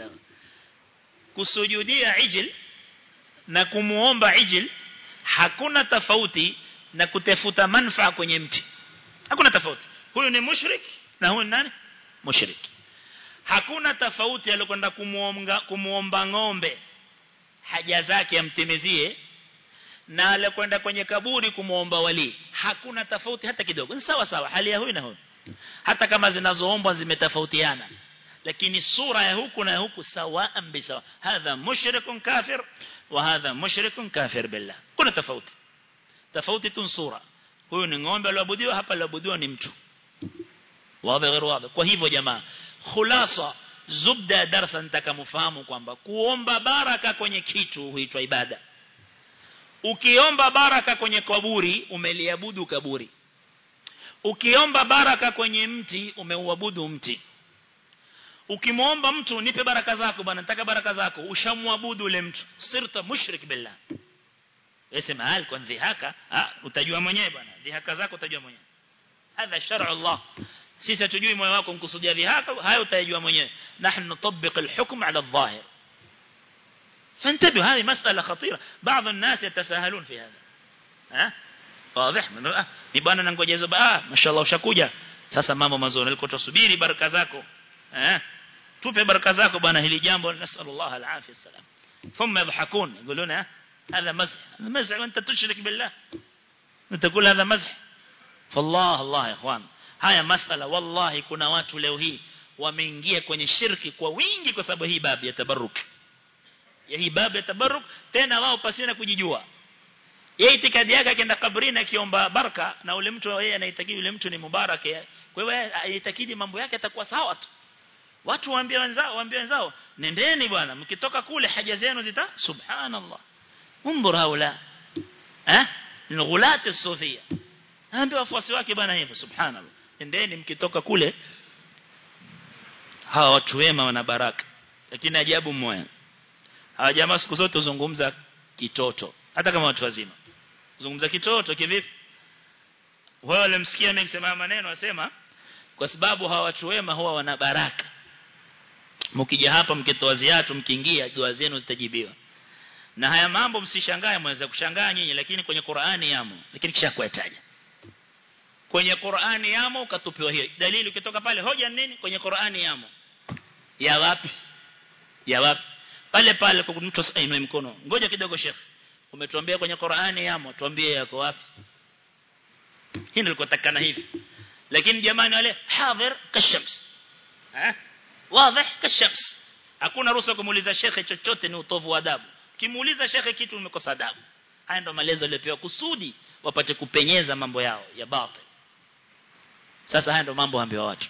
kusujudia ijil na kumuomba ijil hakuna tofauti na kutafuta manfaa kwenye mti hakuna tofauti huyu ni mushrik na huyu nani mushrik hakuna tofauti alikwenda kumuomba kumuomba ng'ombe haja zake amtimizie na alikwenda kwenye kaburi kumuomba wali hakuna tofauti hata kidogo ni sawa sawa hali ya huyu na huyu hata kama zinazoombwa zimetofautiana lakini sura ya huku na ya huku sawa bisawa hadha mushrikun kafir wa hadha mushrikun kafir billah kuna tofauti tofauti tu sura huyu ni ng'ombe aliabudiwa hapa aliabudiwa ni mtu wazi غير wazi kwa hivyo jamaa khulasa zubda darasa nitakamfahamu kwamba kuomba baraka kwenye kitu huitwa ibada ukiomba baraka kwenye kaburi umeliabudu kaburi ukiomba baraka kwenye mti umeuabudu mti ukimwomba mtu nipe baraka zako bwana nataka baraka zako ushamwabudu ule mtu sirta mushrik billah Yasema hal kwa dhihaka utajua mwenyewe bwana dhihaka zako utajua mwenyewe hadha shar'u Allah sisi tujui moyo wako mkusudia dhihaka hayo utajua mwenyewe nahnu nutabbiq alhukm ala adh-dhahir فانتبهوا هذه مسألة خطيرة بعض الناس يتساهلون في هذا ها واضح ni bwana nangoja hizo ah mashallah ushakuja sasa mambo mazuri nilikuwa tusubiri baraka zako eh tupe baraka zako bwana hili jambo nasallallahu alafia salam thumma yadhakun yaquluna هذا مزح هذا مزح وانت تشرك بالله تقول هذا مزح فالله الله يا اخوان haya masala wallahi kuna watu leo hii wameingia kwenye shirki kwa wingi kwa sababu hii babu ya tabarruk ya hii babu ya tabarruk tena wao pasina kujijua yeye itikadi yake akienda kabrini akiomba baraka na ule mtu yeye anaitakidi ule mtu ni mubarak kwa hiyo aitakidi mambo yake atakuwa sawa tu watu waambie wenzao waambie wenzao nendeni bwana mkitoka kule haja zenu zita subhanallah انظر هؤلاء eh ni ghulat as-sufia ambie wafuasi wake bwana hivyo subhanallah nendeni mkitoka kule hawa watu wema wana baraka lakini ajabu moja hawa jamaa siku zote zungumza kitoto hata kama watu wazima zungumza kitoto kivipi wao walimsikia mimi kusema maneno asema kwa sababu hawa watu wema huwa wana baraka mkija hapa mkitoa ziatu mkiingia dua zenu zitajibiwa na haya mambo msishangae mweza kushangaa nyinyi lakini kwenye Qur'ani yamo lakini kisha kuyataja kwenye Qur'ani yamo ukatupiwa hiyo dalili ukitoka pale hoja nini kwenye Qur'ani yamo ya wapi ya wapi pale pale kwa mtu ainue mkono ngoja kidogo Sheikh umetuambia kwenye Qur'ani yamo tuambie yako wapi hii ndio takana hivi lakini jamani wale hadhir kashams eh wazi kashams hakuna ruhusa kumuuliza shekhe chochote ni utovu wa adabu kimuuliza shekhe kitu umekosa adabu haya ndo maelezo yaliyopewa kusudi wapate kupenyeza mambo yao ya batil sasa haya ndo mambo ambayo watu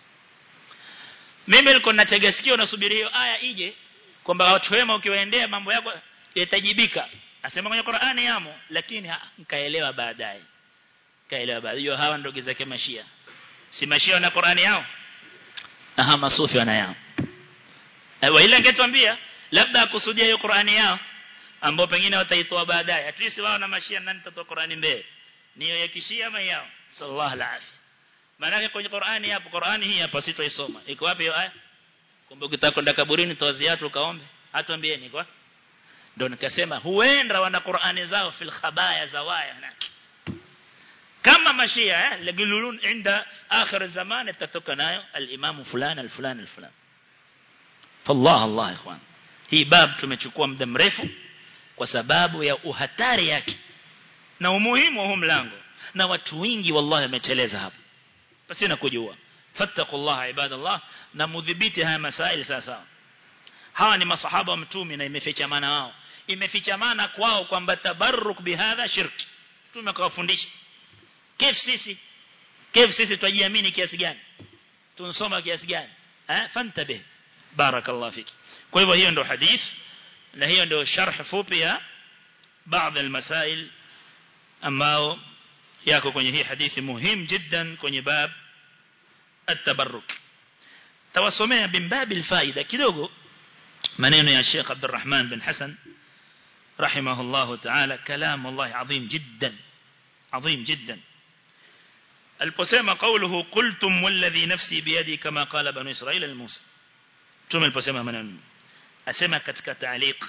mimi nilikuwa natega sikio nasubiri hiyo aya ije kwamba watu wema ukiwaendea mambo yako yatajibika asema kwenye Qur'ani yamo lakini nikaelewa baadaye kaelewa baadaye hiyo hawa ndugu zake mashia si mashia na Qur'ani yao aha masufi wana yao wa ile angetuambia labda akusudia hiyo Qur'ani yao ambao pengine wataitoa baadaye at least wao na mashia nani tatoa Qur'ani mbele niyo ya kishia ama yao sallallahu alaihi maana kwenye Qur'ani hapo Qur'ani hii hapa sitoisoma iko wapi hiyo aya kumbe ukitaka kwenda kaburini toa ziatu ukaombe hatuambieni kwa ndio nikasema huenda wana Qur'ani zao fil khabaya zawaya naki kama mashia eh lagilulun inda akhir zaman tatoka nayo al-imam fulan al-fulan al-fulan fallah allah ikhwan hii bab tumechukua muda mrefu kwa sababu ya uhatari yake na umuhimu wa huu mlango na watu wengi wallahi wameteleza hapo basi na kujua fattaqullaha ibadallah na mudhibiti haya masaili sasa hawa ni masahaba wa mtume na imefichamana wao imefichamana kwao kwamba tabarruk bihadha shirki mtume akawafundisha kif sisi kif sisi tujiamini kiasi gani tunasoma kiasi gani eh fantabe barakallahu fiki kwa hivyo hiyo ndio hadith na hiyo ndio sharh fupi ya baadhi ya masail ambao yako kwenye hii hadithi muhimu jiddan kwenye bab at-tabarruk tawasomea bimbabi alfaida kidogo maneno ya Sheikh Abdurrahman bin Hassan rahimahullah ta'ala kalam Allah adhim jiddan adhim jiddan aliposema qawluhu qultum walladhi nafsi biyadi kama qala banu israila al-musa tume aliposema maneno asema katika taaliq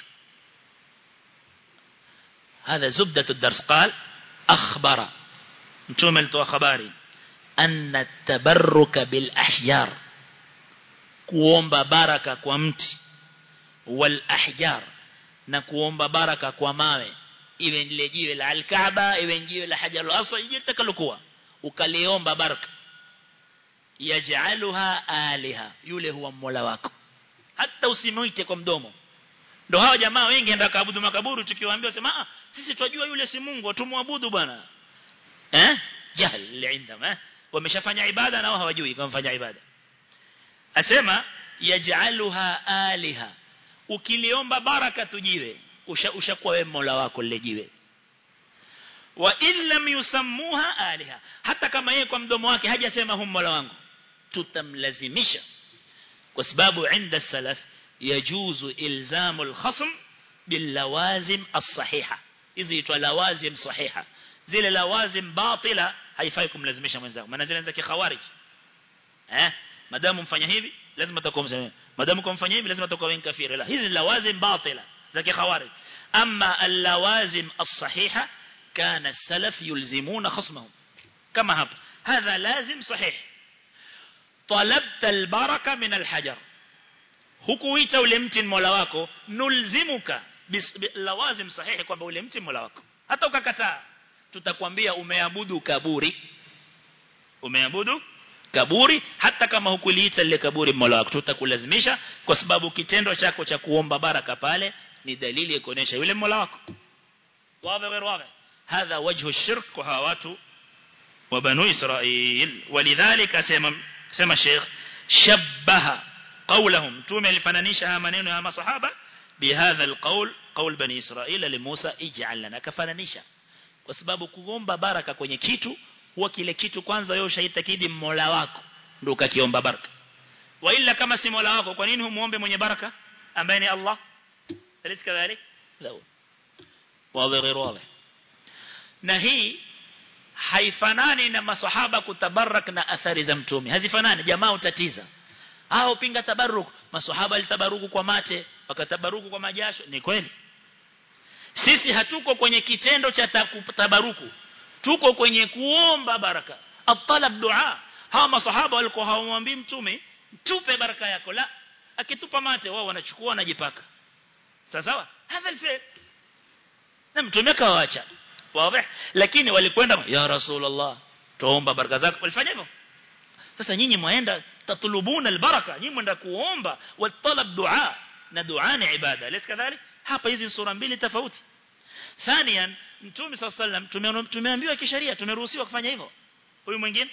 هذا زبدة الدرس قال أخبر متوم التو خباري أن التبرك بالأحجار kuomba baraka kwa mti wal ahjar na kuomba baraka kwa mawe iwe lile jiwe la al-Kaaba iwe jiwe la Hajar al-Aswad jiwe litakalokuwa ukaliomba baraka yaj'aluha aliha yule huwa mola wako hata usimuite kwa mdomo ndio hao jamaa wengi ndio kaabudu makaburi tukiwaambia sema ah sisi twajua yule si Mungu tumwabudu bwana eh jahl indam eh wameshafanya ibada na wao hawajui kama fanya ibada asema yaj'aluha aliha ukiliomba baraka tujiwe ushakuwa wewe mola wako lile jiwe wa illam yusammuha aliha hata kama yeye kwa mdomo wake hajasema hum mola wangu tutamlazimisha kwa sababu inda salaf yajuzu ilzamu alkhasm bilawazim as-sahiha hizi itwa lawazim sahiha zile lawazim batila haifai kumlazimisha mwenzako maana zile za kikhawarij eh madamu mfanya hivi lazima utakuwa msema madamu kumfanya hivi lazima utakuwa wewe kafiri la hizi lawazim batila za kikhawarij amma al-lawazim as-sahiha كان السلف يلزمون خصمهم كما هب هذا لازم صحيح طلبت البركة من الحجر hukuita ule mti mola wako nulzimuka lawazim sahihi kwamba ule mti mola wako hata ukakataa tutakwambia umeabudu kaburi umeabudu kaburi hata kama hukuliita lile kaburi mola wako tutakulazimisha kwa sababu kitendo chako cha kuomba baraka pale ni dalili ya kuonesha yule mola wako wazi غير واضح هذا وجه الشرك وهاوات وبنو إسرائيل ولذلك سمى, سمى الشيخ شبه قولهم mtume alifananisha haya maneno ya masahaba bihadha alqaul qaul bani israila li Musa ij'al lana kafananisha kwa sababu kuomba baraka kwenye kitu huwa kile kitu kwanza wewe ushaitakidi Mola wako ndio ukakiomba baraka wa illa kama si Mola wako kwa nini humuombe mwenye baraka ambaye ni Allah alis kadhalik la wazi غير واضح na hii haifanani na masahaba kutabarak na athari za mtume hazifanani jamaa utatiza hao pinga tabaruk masahaba alitabaruku kwa mate wakatabaruku kwa majasho ni kweli sisi hatuko kwenye kitendo cha tabaruku tuko kwenye kuomba baraka atalab dua hawa masahaba walikuwa hawamwambii mtume tupe baraka yako la akitupa mate wao wanachukua wanajipaka sawa sawa hadha alfi'l na mtume kawaacha wazi lakini walikwenda ya rasulullah tuomba baraka zako walifanya hivyo sasa nyinyi mwaenda tatulubuna albaraka nyinyi mwenda kuomba watalab dua na dua ni ibada lesi kadhalik hapa hizi sura mbili tofauti thanian mtume sallallahu alayhi tumeambiwa kisheria tumeruhusiwa kufanya hivyo huyu mwingine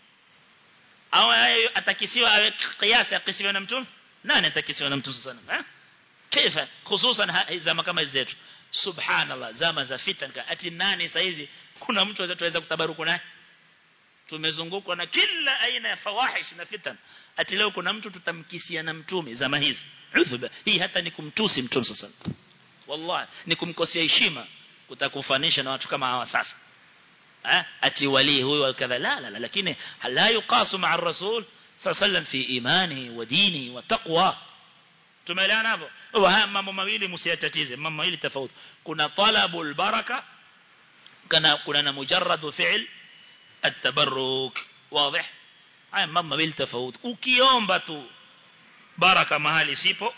au atakisiwa awe kiasi akisiwa na mtume nani atakisiwa na mtume sallallahu alayhi kaifa hususan zama kama zetu subhanallah zama za fitna ati nani saizi kuna mtu anaweza kutabaruku naye tumezungukwa na kila aina ya fawahish na fitan ati leo kuna mtu tutamkisia na mtume zama hizi udhuba hii hata ni kumtusi mtume sasa wallahi ni kumkosea heshima kutakufanisha na watu kama hawa sasa eh ati wali huyu kadha la la lakini la yuqasu ma'a ar-rasul sallallahu fi imani wa dini wa taqwa tumeelewana hapo haya mambo mawili msiyatatize mambo mawili tofauti kuna talabul baraka kana kuna na mujarrad fi'l التبرك واضح haya mambo mawili tofauti ukiomba tu baraka mahali sipo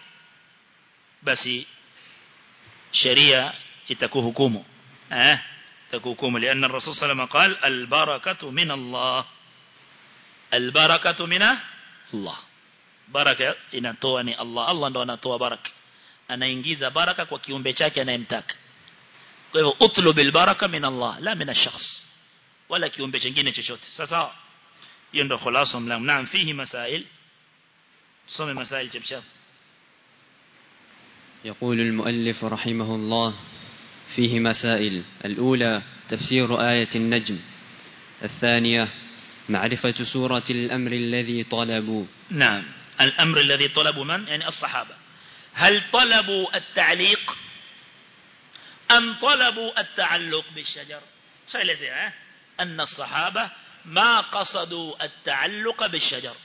basi sheria itakuhukumu eh itakuhukumu لان الرسول صلى الله عليه وسلم قال البركه من الله البركه من الله baraka inatoa ni Allah Allah ndo anatoa baraka anaingiza baraka kwa kiumbe chake anayemtaka kwa hivyo utlubil baraka min Allah la min ash-shakhs wala kiumbe kingine chochote sasa hiyo ndo khulasa mlango naam fihi masail tusome masail chapchap يقول المؤلف رحمه الله فيه مسائل الأولى تفسير آية النجم الثانية معرفة سورة الأمر الذي طلبوا نعم الأمر الذي طلبوا من يعني الصحابة هل طلبوا التعليق أم طلبوا التعلق بالشجر سأل زي أن الصحابة ما قصدوا التعلق بالشجر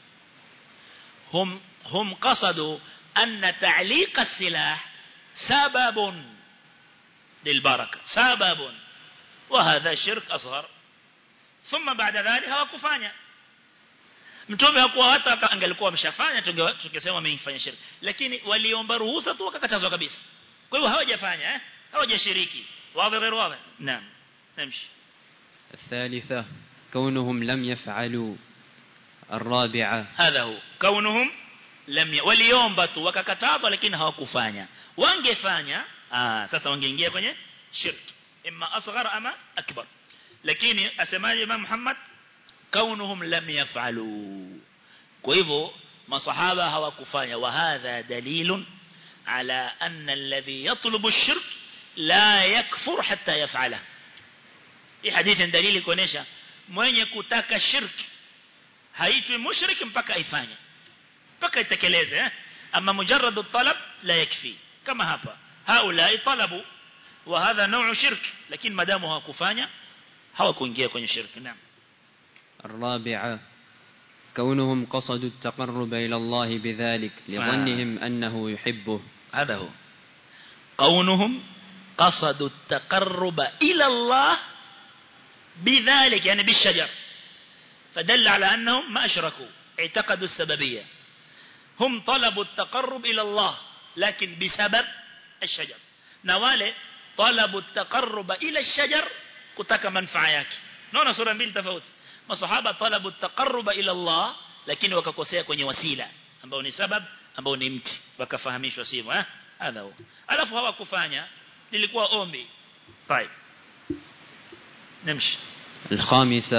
هم هم قصدوا أن تعليق السلاح سبب للبركة سبب وهذا شرك أصغر ثم بعد ذلك هو كفانيا mtume hakuwa hata angelikuwa ameshafanya tungesema amefanya shirki lakini waliomba ruhusa tu wakakatazwa kabisa kwa hiyo hawajafanya eh hawajashiriki wazi غير واضح نعم نمشي الثالثة كونهم لم يفعلوا الرابعة هذا هو كونهم لم ي... waliomba tu wakakatazwa lakini hawakufanya wangefanya ah sasa wangeingia kwenye shirki imma asghar ama akbar lakini asemaje Imam Muhammad kaunuhum lam yaf'alu kwa hivyo masahaba hawakufanya wa hadha dalilun ala anna alladhi yatlubu ash-shirk la yakfur hatta yaf'ala hii hadithi dalili kuonesha mwenye kutaka shirki haitwi mushrik mpaka aifanye mpaka itekeleze eh ama mujarrad at-talab la yakfi kama hapa haula talabu wa hadha naw'u shirk lakini madamu hawakufanya hawakuingia kwenye shirki naam الرابعة كونهم قصدوا التقرب إلى الله بذلك لظنهم أنه يحبه هذا هو كونهم قصدوا التقرب إلى الله بذلك يعني بالشجر فدل على أنهم ما أشركوا اعتقدوا السببية هم طلبوا التقرب إلى الله لكن بسبب الشجر نوالي طلبوا التقرب إلى الشجر كتك منفعة yake naona sura mbili tofauti masahaba talabu taqarruba ila Allah lakini wakakosea kwenye wasila ambao ni sabab ambao ni mti wakafahamishwa sivyo eh hadha huo alafu hawakufanya lilikuwa ombi طيب نمشي الخامسة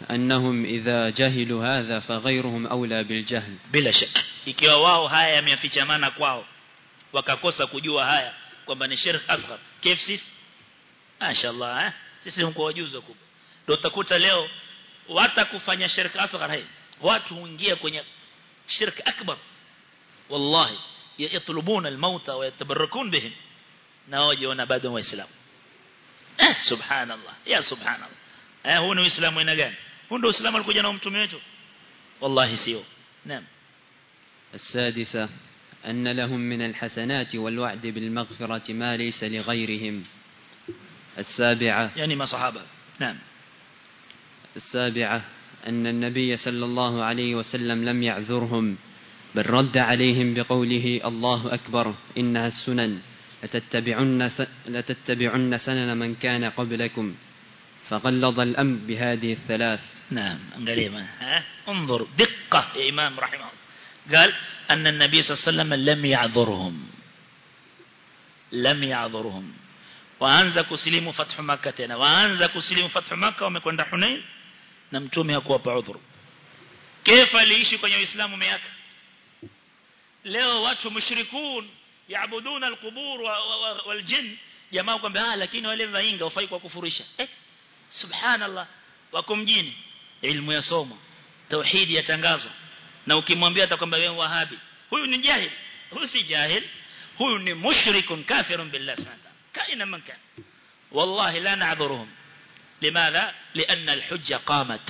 أنهم إذا جهلوا هذا فغيرهم أولى بالجهل bila shaka ikiwa wao haya yamefichamana kwao wakakosa kujua haya kwamba ni shirk asghar kif sisi mashaallah eh sisi mko wajuzi kubwa ndio utakuta leo wata kufanya shirk asghar hai watu huingia kwenye shirk akbar wallahi yatlubuna almauta wa yatabarakun bihim na wajiona bado waislamu eh subhanallah ya subhanallah eh huu ni uislamu aina gani huu ndio uislamu alikuja na mtume wetu wallahi sio naam السادسة أن لهم من الحسنات والوعد بالمغفرة ما ليس لغيرهم السابعة يعني ما صحابه نعم السابعة أن النبي صلى الله عليه وسلم لم يعذرهم بل رد عليهم بقوله الله أكبر إنها السنن لتتبعن, س... لتتبعن سنن من كان قبلكم فغلظ الأمر بهذه الثلاث نعم انقليما ها انظر دقة يا إمام رحمه الله قال أن النبي صلى الله عليه وسلم لم يعذرهم لم يعذرهم waanza kusilimu fathu maka tena waanza kusilimu fathu maka wamekwenda Hunain na mtume hakuwapa udhuru kefa aliishi kwenye Uislamu miaka leo watu mushrikun yaabuduna alqubur waljin jamaa kwamba ah lakini wale vainga wafai kwa kufurisha eh subhanallah wako mjini ilmu ya somo tauhidi yatangazwa na ukimwambia atakwambia wewe wahabi huyu ni jahil huyu si jahil huyu ni mushrikun kafirun billahi subhanahu كائنا من كان والله لا نعذرهم لماذا لأن الحجة قامت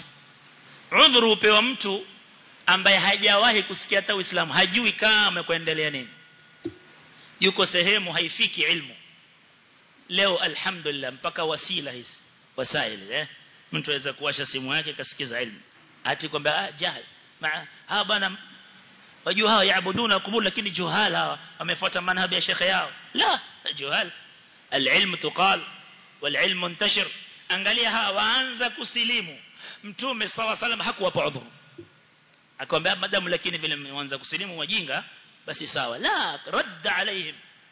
عذر upewa mtu ambaye hajawahi kusikia hata Uislamu hajui kama kuendelea nini yuko sehemu haifiki ilmu leo alhamdulillah mpaka wasila hizi wasaili eh mtu aweza kuwasha simu yake kasikiza ilmu ati kwamba ah jahil ma ha bana wajua hawa yaabuduna kubur lakini juhal hawa wamefuata manhaji ya shekhe yao la juhal العلم تقال والعلم منتشر angalia hawa waanza kusilimu mtume sawa salam hakuwapa udhuru akamwambia madamu lakini vile mwanza kusilimu wajinga basi sawa la radda alaihim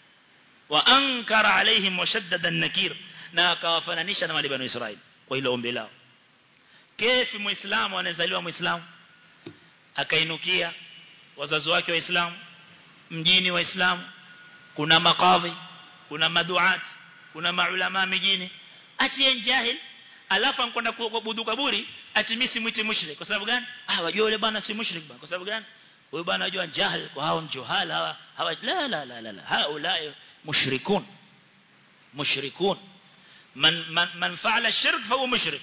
wa ankara alaihim wa shaddada an-nakir na akawafananisha na wale bani Israeli kwa hilo ombi lao kefi muislamu anazaliwa muislamu akainukia wazazi wake waislamu mjini waislamu kuna makadhi kuna maduat kuna maulama mijini ati jahil alafu ankwenda kuabudu kaburi ati mimi si mwiti mushrik kwa sababu gani ah wajua yule bwana si mushrik bwana kwa sababu gani huyo bwana anajua jahil kwa hao juhal hawa hawa la la la la, la. haula mushrikun mushrikun man man, man fa'ala shirk fa huwa mushrik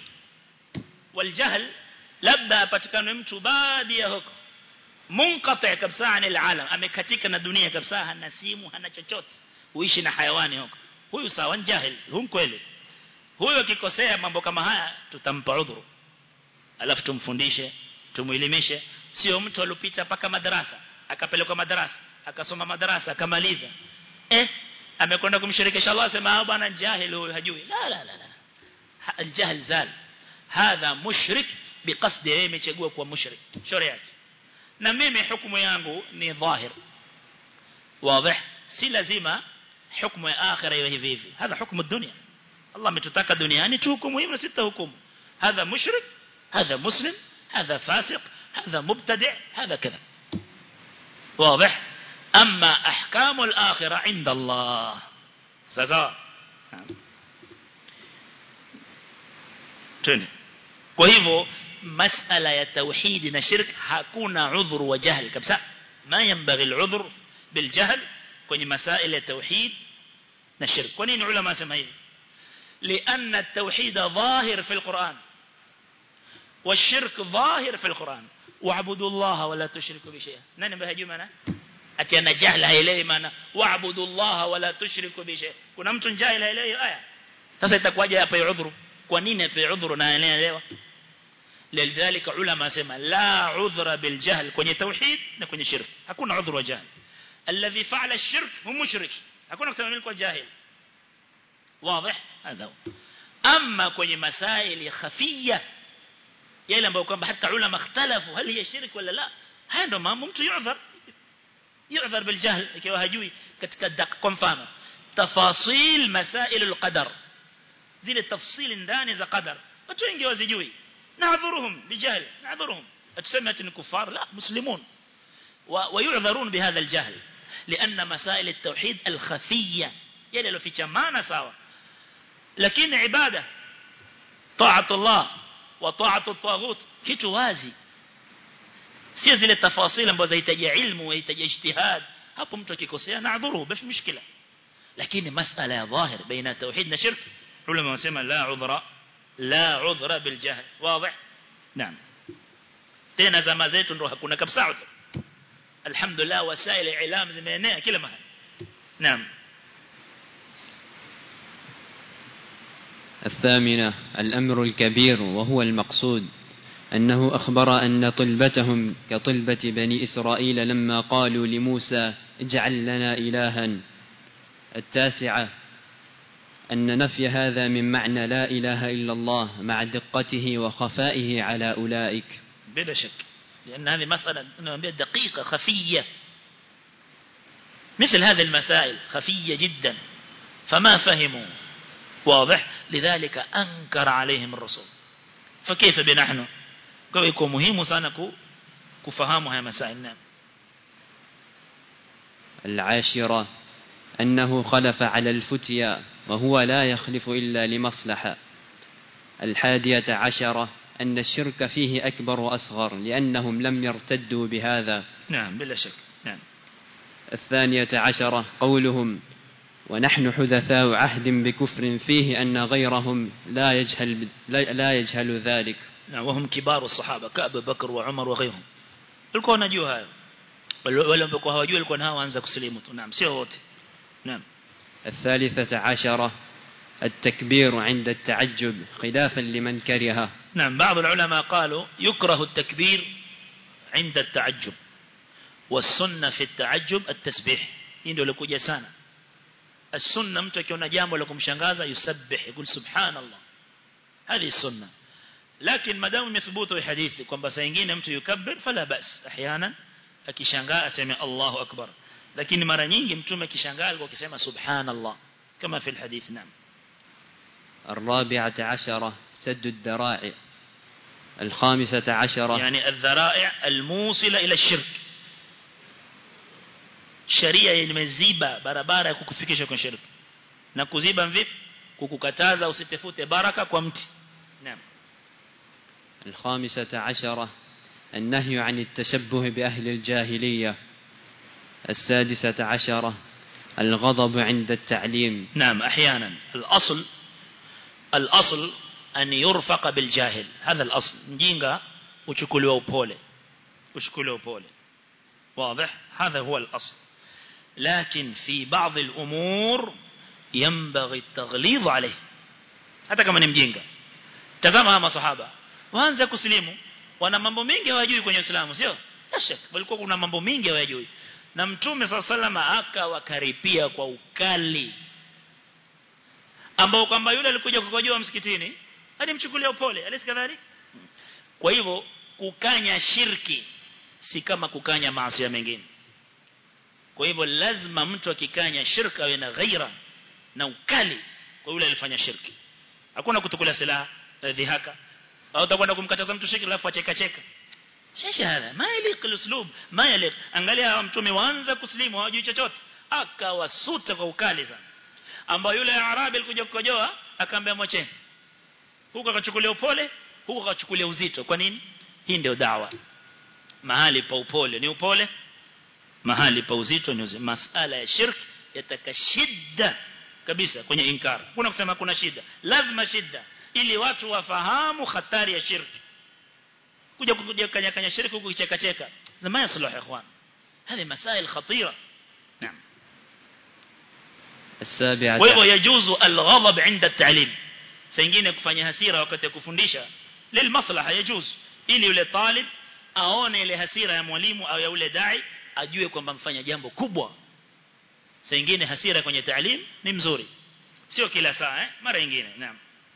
والجهل labda apatikane mtu baadhi ya huko munqati kabisa anil alam amekatika na dunia kabisa hana simu hana chochote uishi na hayawani huko huyu sawa jahil huyu kweli huyu akikosea mambo kama haya tutampa udhuru alafu tumfundishe tumuelimishe sio mtu alopita paka madarasa akapelekwa madarasa akasoma madarasa akamaliza eh amekwenda kumshirikisha Allah sema bwana jahil huyu hajui la la la la الجهل زال هذا مشرك بقصد yeye amechagua kuwa mushrik shauri yake na mimi hukumu yangu ni dhahir wazi si lazima hukumu ya akhira iwe hivi hivi hadha hukumu dunia Allah ametutaka duniani tuhukumu hivyo sita hukumu hadha mushrik hadha muslim hadha fasiq hadha mubtadi' hadha kadha واضح اما احكام الاخره عند الله سواء tuni kwa hivyo masala ya tauhid na shirk hakuna udhuru wa jahl kabisa ma yanbaghi al-udhr bil jahl kwenye masaila ya tauhid na shirk kwa nini ulama sema hivi لأن التوحيد ظاهر في القرآن والشرك ظاهر في القرآن واعبدوا الله ولا تشركوا بشيء nani ambaye hajui maana ati ana jahla haelewi maana waabudu Allah wala tushriku bi shay kuna mtu jahil haelewi aya sasa itakuwaje hapa udhuru kwa nini hapa udhuru na anaelewa لذلك علماء سما لا عذر بالجهل kwenye tauhid na kwenye shirk hakuna udhuru wa jahl الذي فعل الشرك هو مشرك hakuna kusema mimi kwa jahil واضح هذا اما kwenye masaili khafiyya yale ambayo kwamba hata ulama ikhtalafu hal hiya shirk wala la haya ndo mambo mtu yu'dhar yu'dhar bil jahl ikiwa hajui katika dak kwa mfano tafasil masail al qadar zile tafsili ndani za qadar watu wengi wazijui نعذرهم بجهل نعذرهم أتسمى أن كفار لا مسلمون ويعذرون بهذا الجهل لأن مسائل التوحيد الخفية يلي لو في شمانة سوا لكن عبادة طاعة الله وطاعة الطاغوت kitu wazi sio zile tafasili ambazo zahitaji ilmu zahitaji ijtihad hapo mtu akikosea naadhuru basi mshikila lakini masala ya dhahir baina tauhid na shirk ulama wanasema la udhra la udhra bil jahl wazi naam tena zama zetu ndo hakuna kabisa udhra alhamdulillah wasail ilam zimeenea kila mahali naam الثامنة الأمر الكبير وهو المقصود أنه أخبر أن طلبتهم كطلبة بني إسرائيل لما قالوا لموسى اجعل لنا إلها التاسعة أن نفي هذا من معنى لا إله إلا الله مع دقته وخفائه على أولئك بلا شك لأن هذه مسألة دقيقة خفية مثل هذه المسائل خفية جدا فما فهموا واضح لذلك أنكر عليهم الرسول فكيف بنحن kwa iko muhimu sana kufahamu haya masail naam العاشرة أنه خلف على الفتيا وهو لا يخلف إلا لمصلحة الحادية عشرة أن الشرك فيه أكبر وأصغر لأنهم لم يرتدوا بهذا نعم بلا شك نعم الثانية عشرة قولهم ونحن حدثاء عهد بكفر فيه أن غيرهم لا يجهل, لا يجهل ذلك وهم كبار الصحابة كأبو بكر وعمر وغيرهم walikuwa wanajua hayo wale ambao hawajui walikuwa nao waanza kusilimu tu naam sio wote naam الثالثة عشرة التكبير عند التعجب خلافا لمن كرهه نعم بعض العلماء قالوا يكره التكبير عند التعجب والسنة في التعجب التسبيح ndio likuja sana السنة mtu akiona jambo la kumshangaza yusabbih يقول سبحان الله هذه السنة لكن ما دام يثبت الحديث kwamba saa nyingine mtu yukabbir fala bas احيانا akishangaa aseme Allahu akbar lakini mara nyingi mtume akishangaa alikuwa akisema subhanallah kama في الحديث نعم الرابعة عشرة سد الذرائع الخامسة عشرة يعني الذرائع الموصلة إلى الشرك sheria imeziba barabara ya kukufikisha kwa shirki na kuziba vipi kukukataza usitafute baraka kwa mti naam الخامسة عشرة النهي عن التشبه بأهل الجاهلية السادسة عشرة الغضب عند التعليم نعم أحيانا الأصل الأصل أن يرفق بالجاهل هذا الأصل نجينغا وشكلوا upole وشكلوا upole واضح هذا هو الأصل لكن في بعض الأمور ينبغي التغليظ عليه hata kama ni mjinga tazama hawa masahaba waanze kusilimu wana mambo mengi hawajui kwenye Uislamu sio shaka walikuwa kuna mambo mengi hawajui na mtume sallama akawakaripia kwa ukali ambao kwamba yule alikuja kukojoa msikitini alimchukulia upole alisikadhari kwa hivyo kukanya shirki si kama kukanya maasi mengine kwa hivyo lazima mtu akikanya shirka awe na ghaira na ukali kwa yule alifanya shirki hakuna kutukula silaha dhihaka au utakwenda kumkataza mtu shirki alafu acheka cheka shesha hada ma yaliq uslub ma yaliq angalia mtume waanza kuslimu hawajui chochote akawasuta kwa ukali sana ambao yule arabi alikuja kukojoa akaambia mwacheni huko akachukulia upole huko akachukulia uzito kwa nini hii ndio dawa mahali pa upole ni upole mahali pa uzito ni uzito masala ya shirk yataka shida kabisa kwenye inkar kuna kusema kuna shida lazima shida ili watu wafahamu hatari ya shirki kuja kuja kanya kanya shirki huku kicheka cheka ma yasluh ikhwan هذه مسائل خطيرة نعم السابعة kwa hivyo yajuzu alghadab inda at-ta'lim sengine kufanya hasira wakati wa kufundisha lil maslaha yajuz ili yule talib aone ile hasira ya mwalimu au ya yule dai ajue kwamba mfanya jambo kubwa sengine hasira kwenye ta'lim ni mzuri sio kila saa eh mara nyingine naam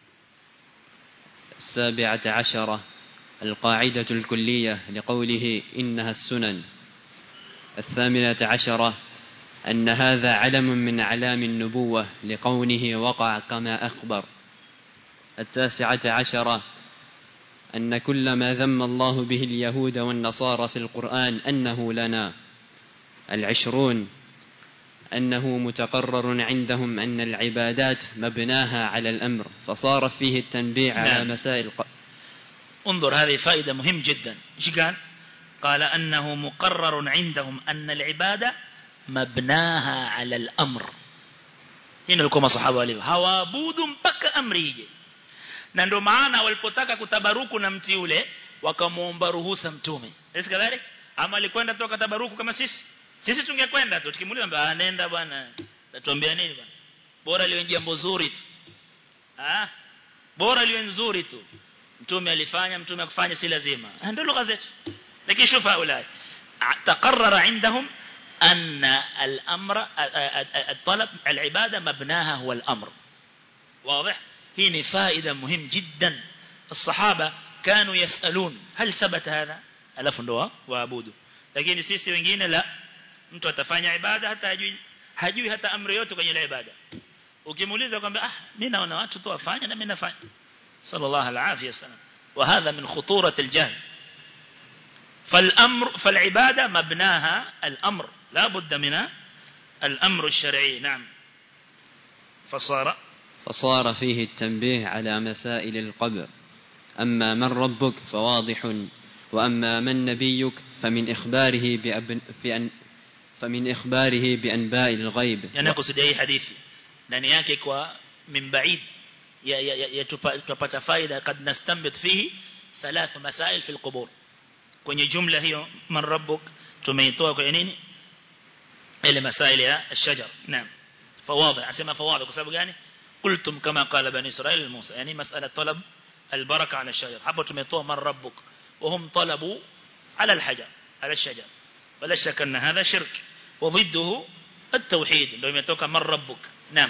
السابعة عشرة القاعدة الكلية لقوله إنها السنن الثامنة عشرة أن هذا علم من أعلام النبوة لقوله وقع كما أخبر التاسعة عشرة أن كل ما ذم الله به اليهود والنصارى في القرآن أنه لنا العشرون أنه متقرر عندهم أن العبادات مبناها على الأمر فصار فيه التنبيه على نعم. مسائل ق- انظر هذه فائدة مهم جدا ايش قال قال أنه مقرر عندهم أن العبادة مبناها على الأمر hii ndio kama sahaba walivyo hawaabudu mpaka amri ije na ndio maana walipotaka kutabaruku na mti ule wakamuomba ruhusa mtume sisi kadhalika ama alikwenda tu akatabaruku kama sisi sisi tungekwenda tu tukimuuliza mbona nenda bwana tatuambia nini bwana bora liwe jambo zuri tu ah bora liwe nzuri tu mtume alifanya mtume akufanya si lazima Ah, ndio lugha zetu lakini shufa ulai تقرر عندهم أن الأمر الطلب العبادة مبناها هو الأمر واضح هنا فائدة مهم جدا الصحابة كانوا يسألون هل ثبت هذا ألف ndoa waabudu lakini sisi wengine la mtu atafanya ibada hata hajui hajui hata amri yote kwenye ile ibada ukimuuliza kwamba ah mimi naona watu tu wafanya na mimi nafanya sallallahu alaihi wasallam وهذا من خطورة الجهل فالأمر فالعبادة مبناها الأمر لا بد من الأمر الشرعي نعم فصار فصار فيه التنبيه على مسائل القبر أما من ربك فواضح وأما من نبيك فمن إخباره بأبن بأن فمن إخباره بأنباء الغيب yani kusudia hii hadithi ndani yake kwa min baid ya, ya, ya, ya tupa- tupata faida kad nastambit fihi thalath masail fi alqubur kwenye jumla hiyo man rabbuk tumeitoa kwenye nini ile masail ya الشجر نعم فواضح اسمع فواضح kwa sababu gani قلتم كما قال بني اسرائيل لموسى يعني مساله طلب البركه على الشجر hapo tumetoa man rabbuk وهم طلبوا على الحجر على الشجر ولا شك ان هذا شرك وضده التوحيد ndio imetoka man rabbuk naam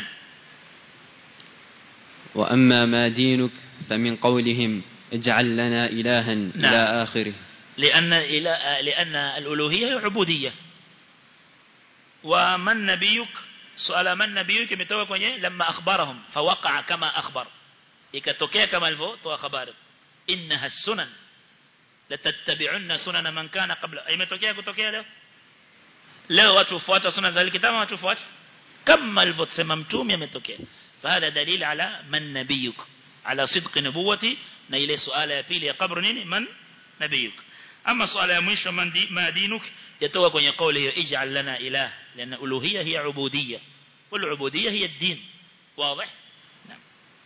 وأما ما دينك فمن قولهم اجعل لنا إلها إلى آخره لأن إلى لأن الألوهية هي عبودية ومن نبيك سؤال من نبيك imetoka kwenye لما أخبرهم فوقع كما أخبر ikatokea kama alivyotoa habari innaha sunan latattabi'unna sunana man kana qabla imetokea kutokea leo leo watu fuata sunna za kitabu watu fuata kama alivyosema mtume ametokea fahada dalil ala man nabiyuk ala sidq nubuwati na ile suala ya pili ya kabru nini man nabiyuk ama suala ya mwisho man di, ma dinuk yatoka kwenye kauli hiyo ij'al lana ilah lana uluhiyya hiya ubudiyya wal ubudiyya hiya ad-din واضح نعم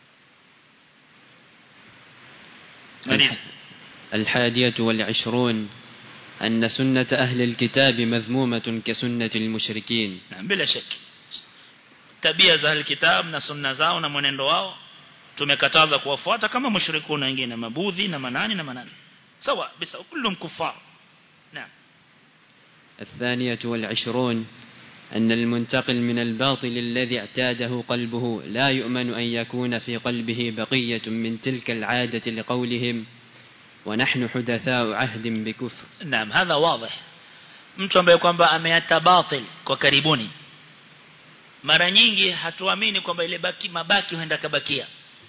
ماليز الحادية والعشرون أن سنة أهل الكتاب مذمومة كسنة المشركين نعم بلا شك tabia za alkitab na sunna zao na mwenendo wao tumekataza kuwafuata kama mushrikuna wengine mabudhi na manani na manani sawa bisa kullum kuffar naam الثانية والعشرون أن المنتقل من الباطل الذي اعتاده قلبه لا يؤمن أن يكون في قلبه بقية من تلك العادة لقولهم ونحن حدثاء عهد بكفر naam hadha wadih mtu ambaye kwamba ameata batil kwa karibuni mara nyingi hatuamini kwamba ile baki mabaki huenda kabakia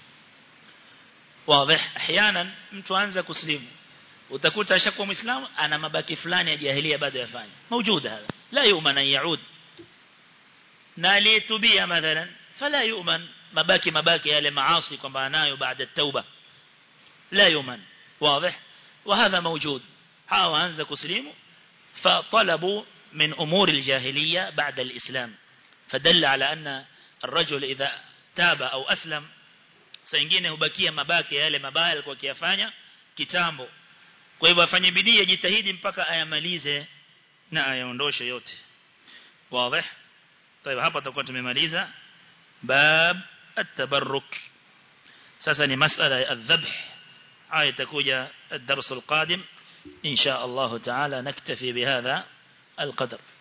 wazi ahyanan mtu anza kuslimu utakuta ashakuwa muislamu ana mabaki fulani ya jahilia bado yafanya maujuda hapa la yu'man an yaud na aliyetubia mathalan fala yu'man mabaki mabaki yale maasi kwamba anayo baada at-tauba la yu'man واضح وهذا موجود hawa anza kuslimu فطلبوا من أمور الجاهلية بعد الإسلام فدل على أن الرجل إذا تاب أو أسلم سينجine hubakia mabaki yale mabaya alikuwa akiyafanya kitambo kwa hivyo afanye bidii ajitahidi mpaka ayamalize na ayaondoshe yote wazi طيب hapa tutakuwa tumemaliza bab at-tabarruk sasa ni masala ya adh-dhabh haya itakuja الدرس القادم إن شاء الله تعالى نكتفي بهذا القدر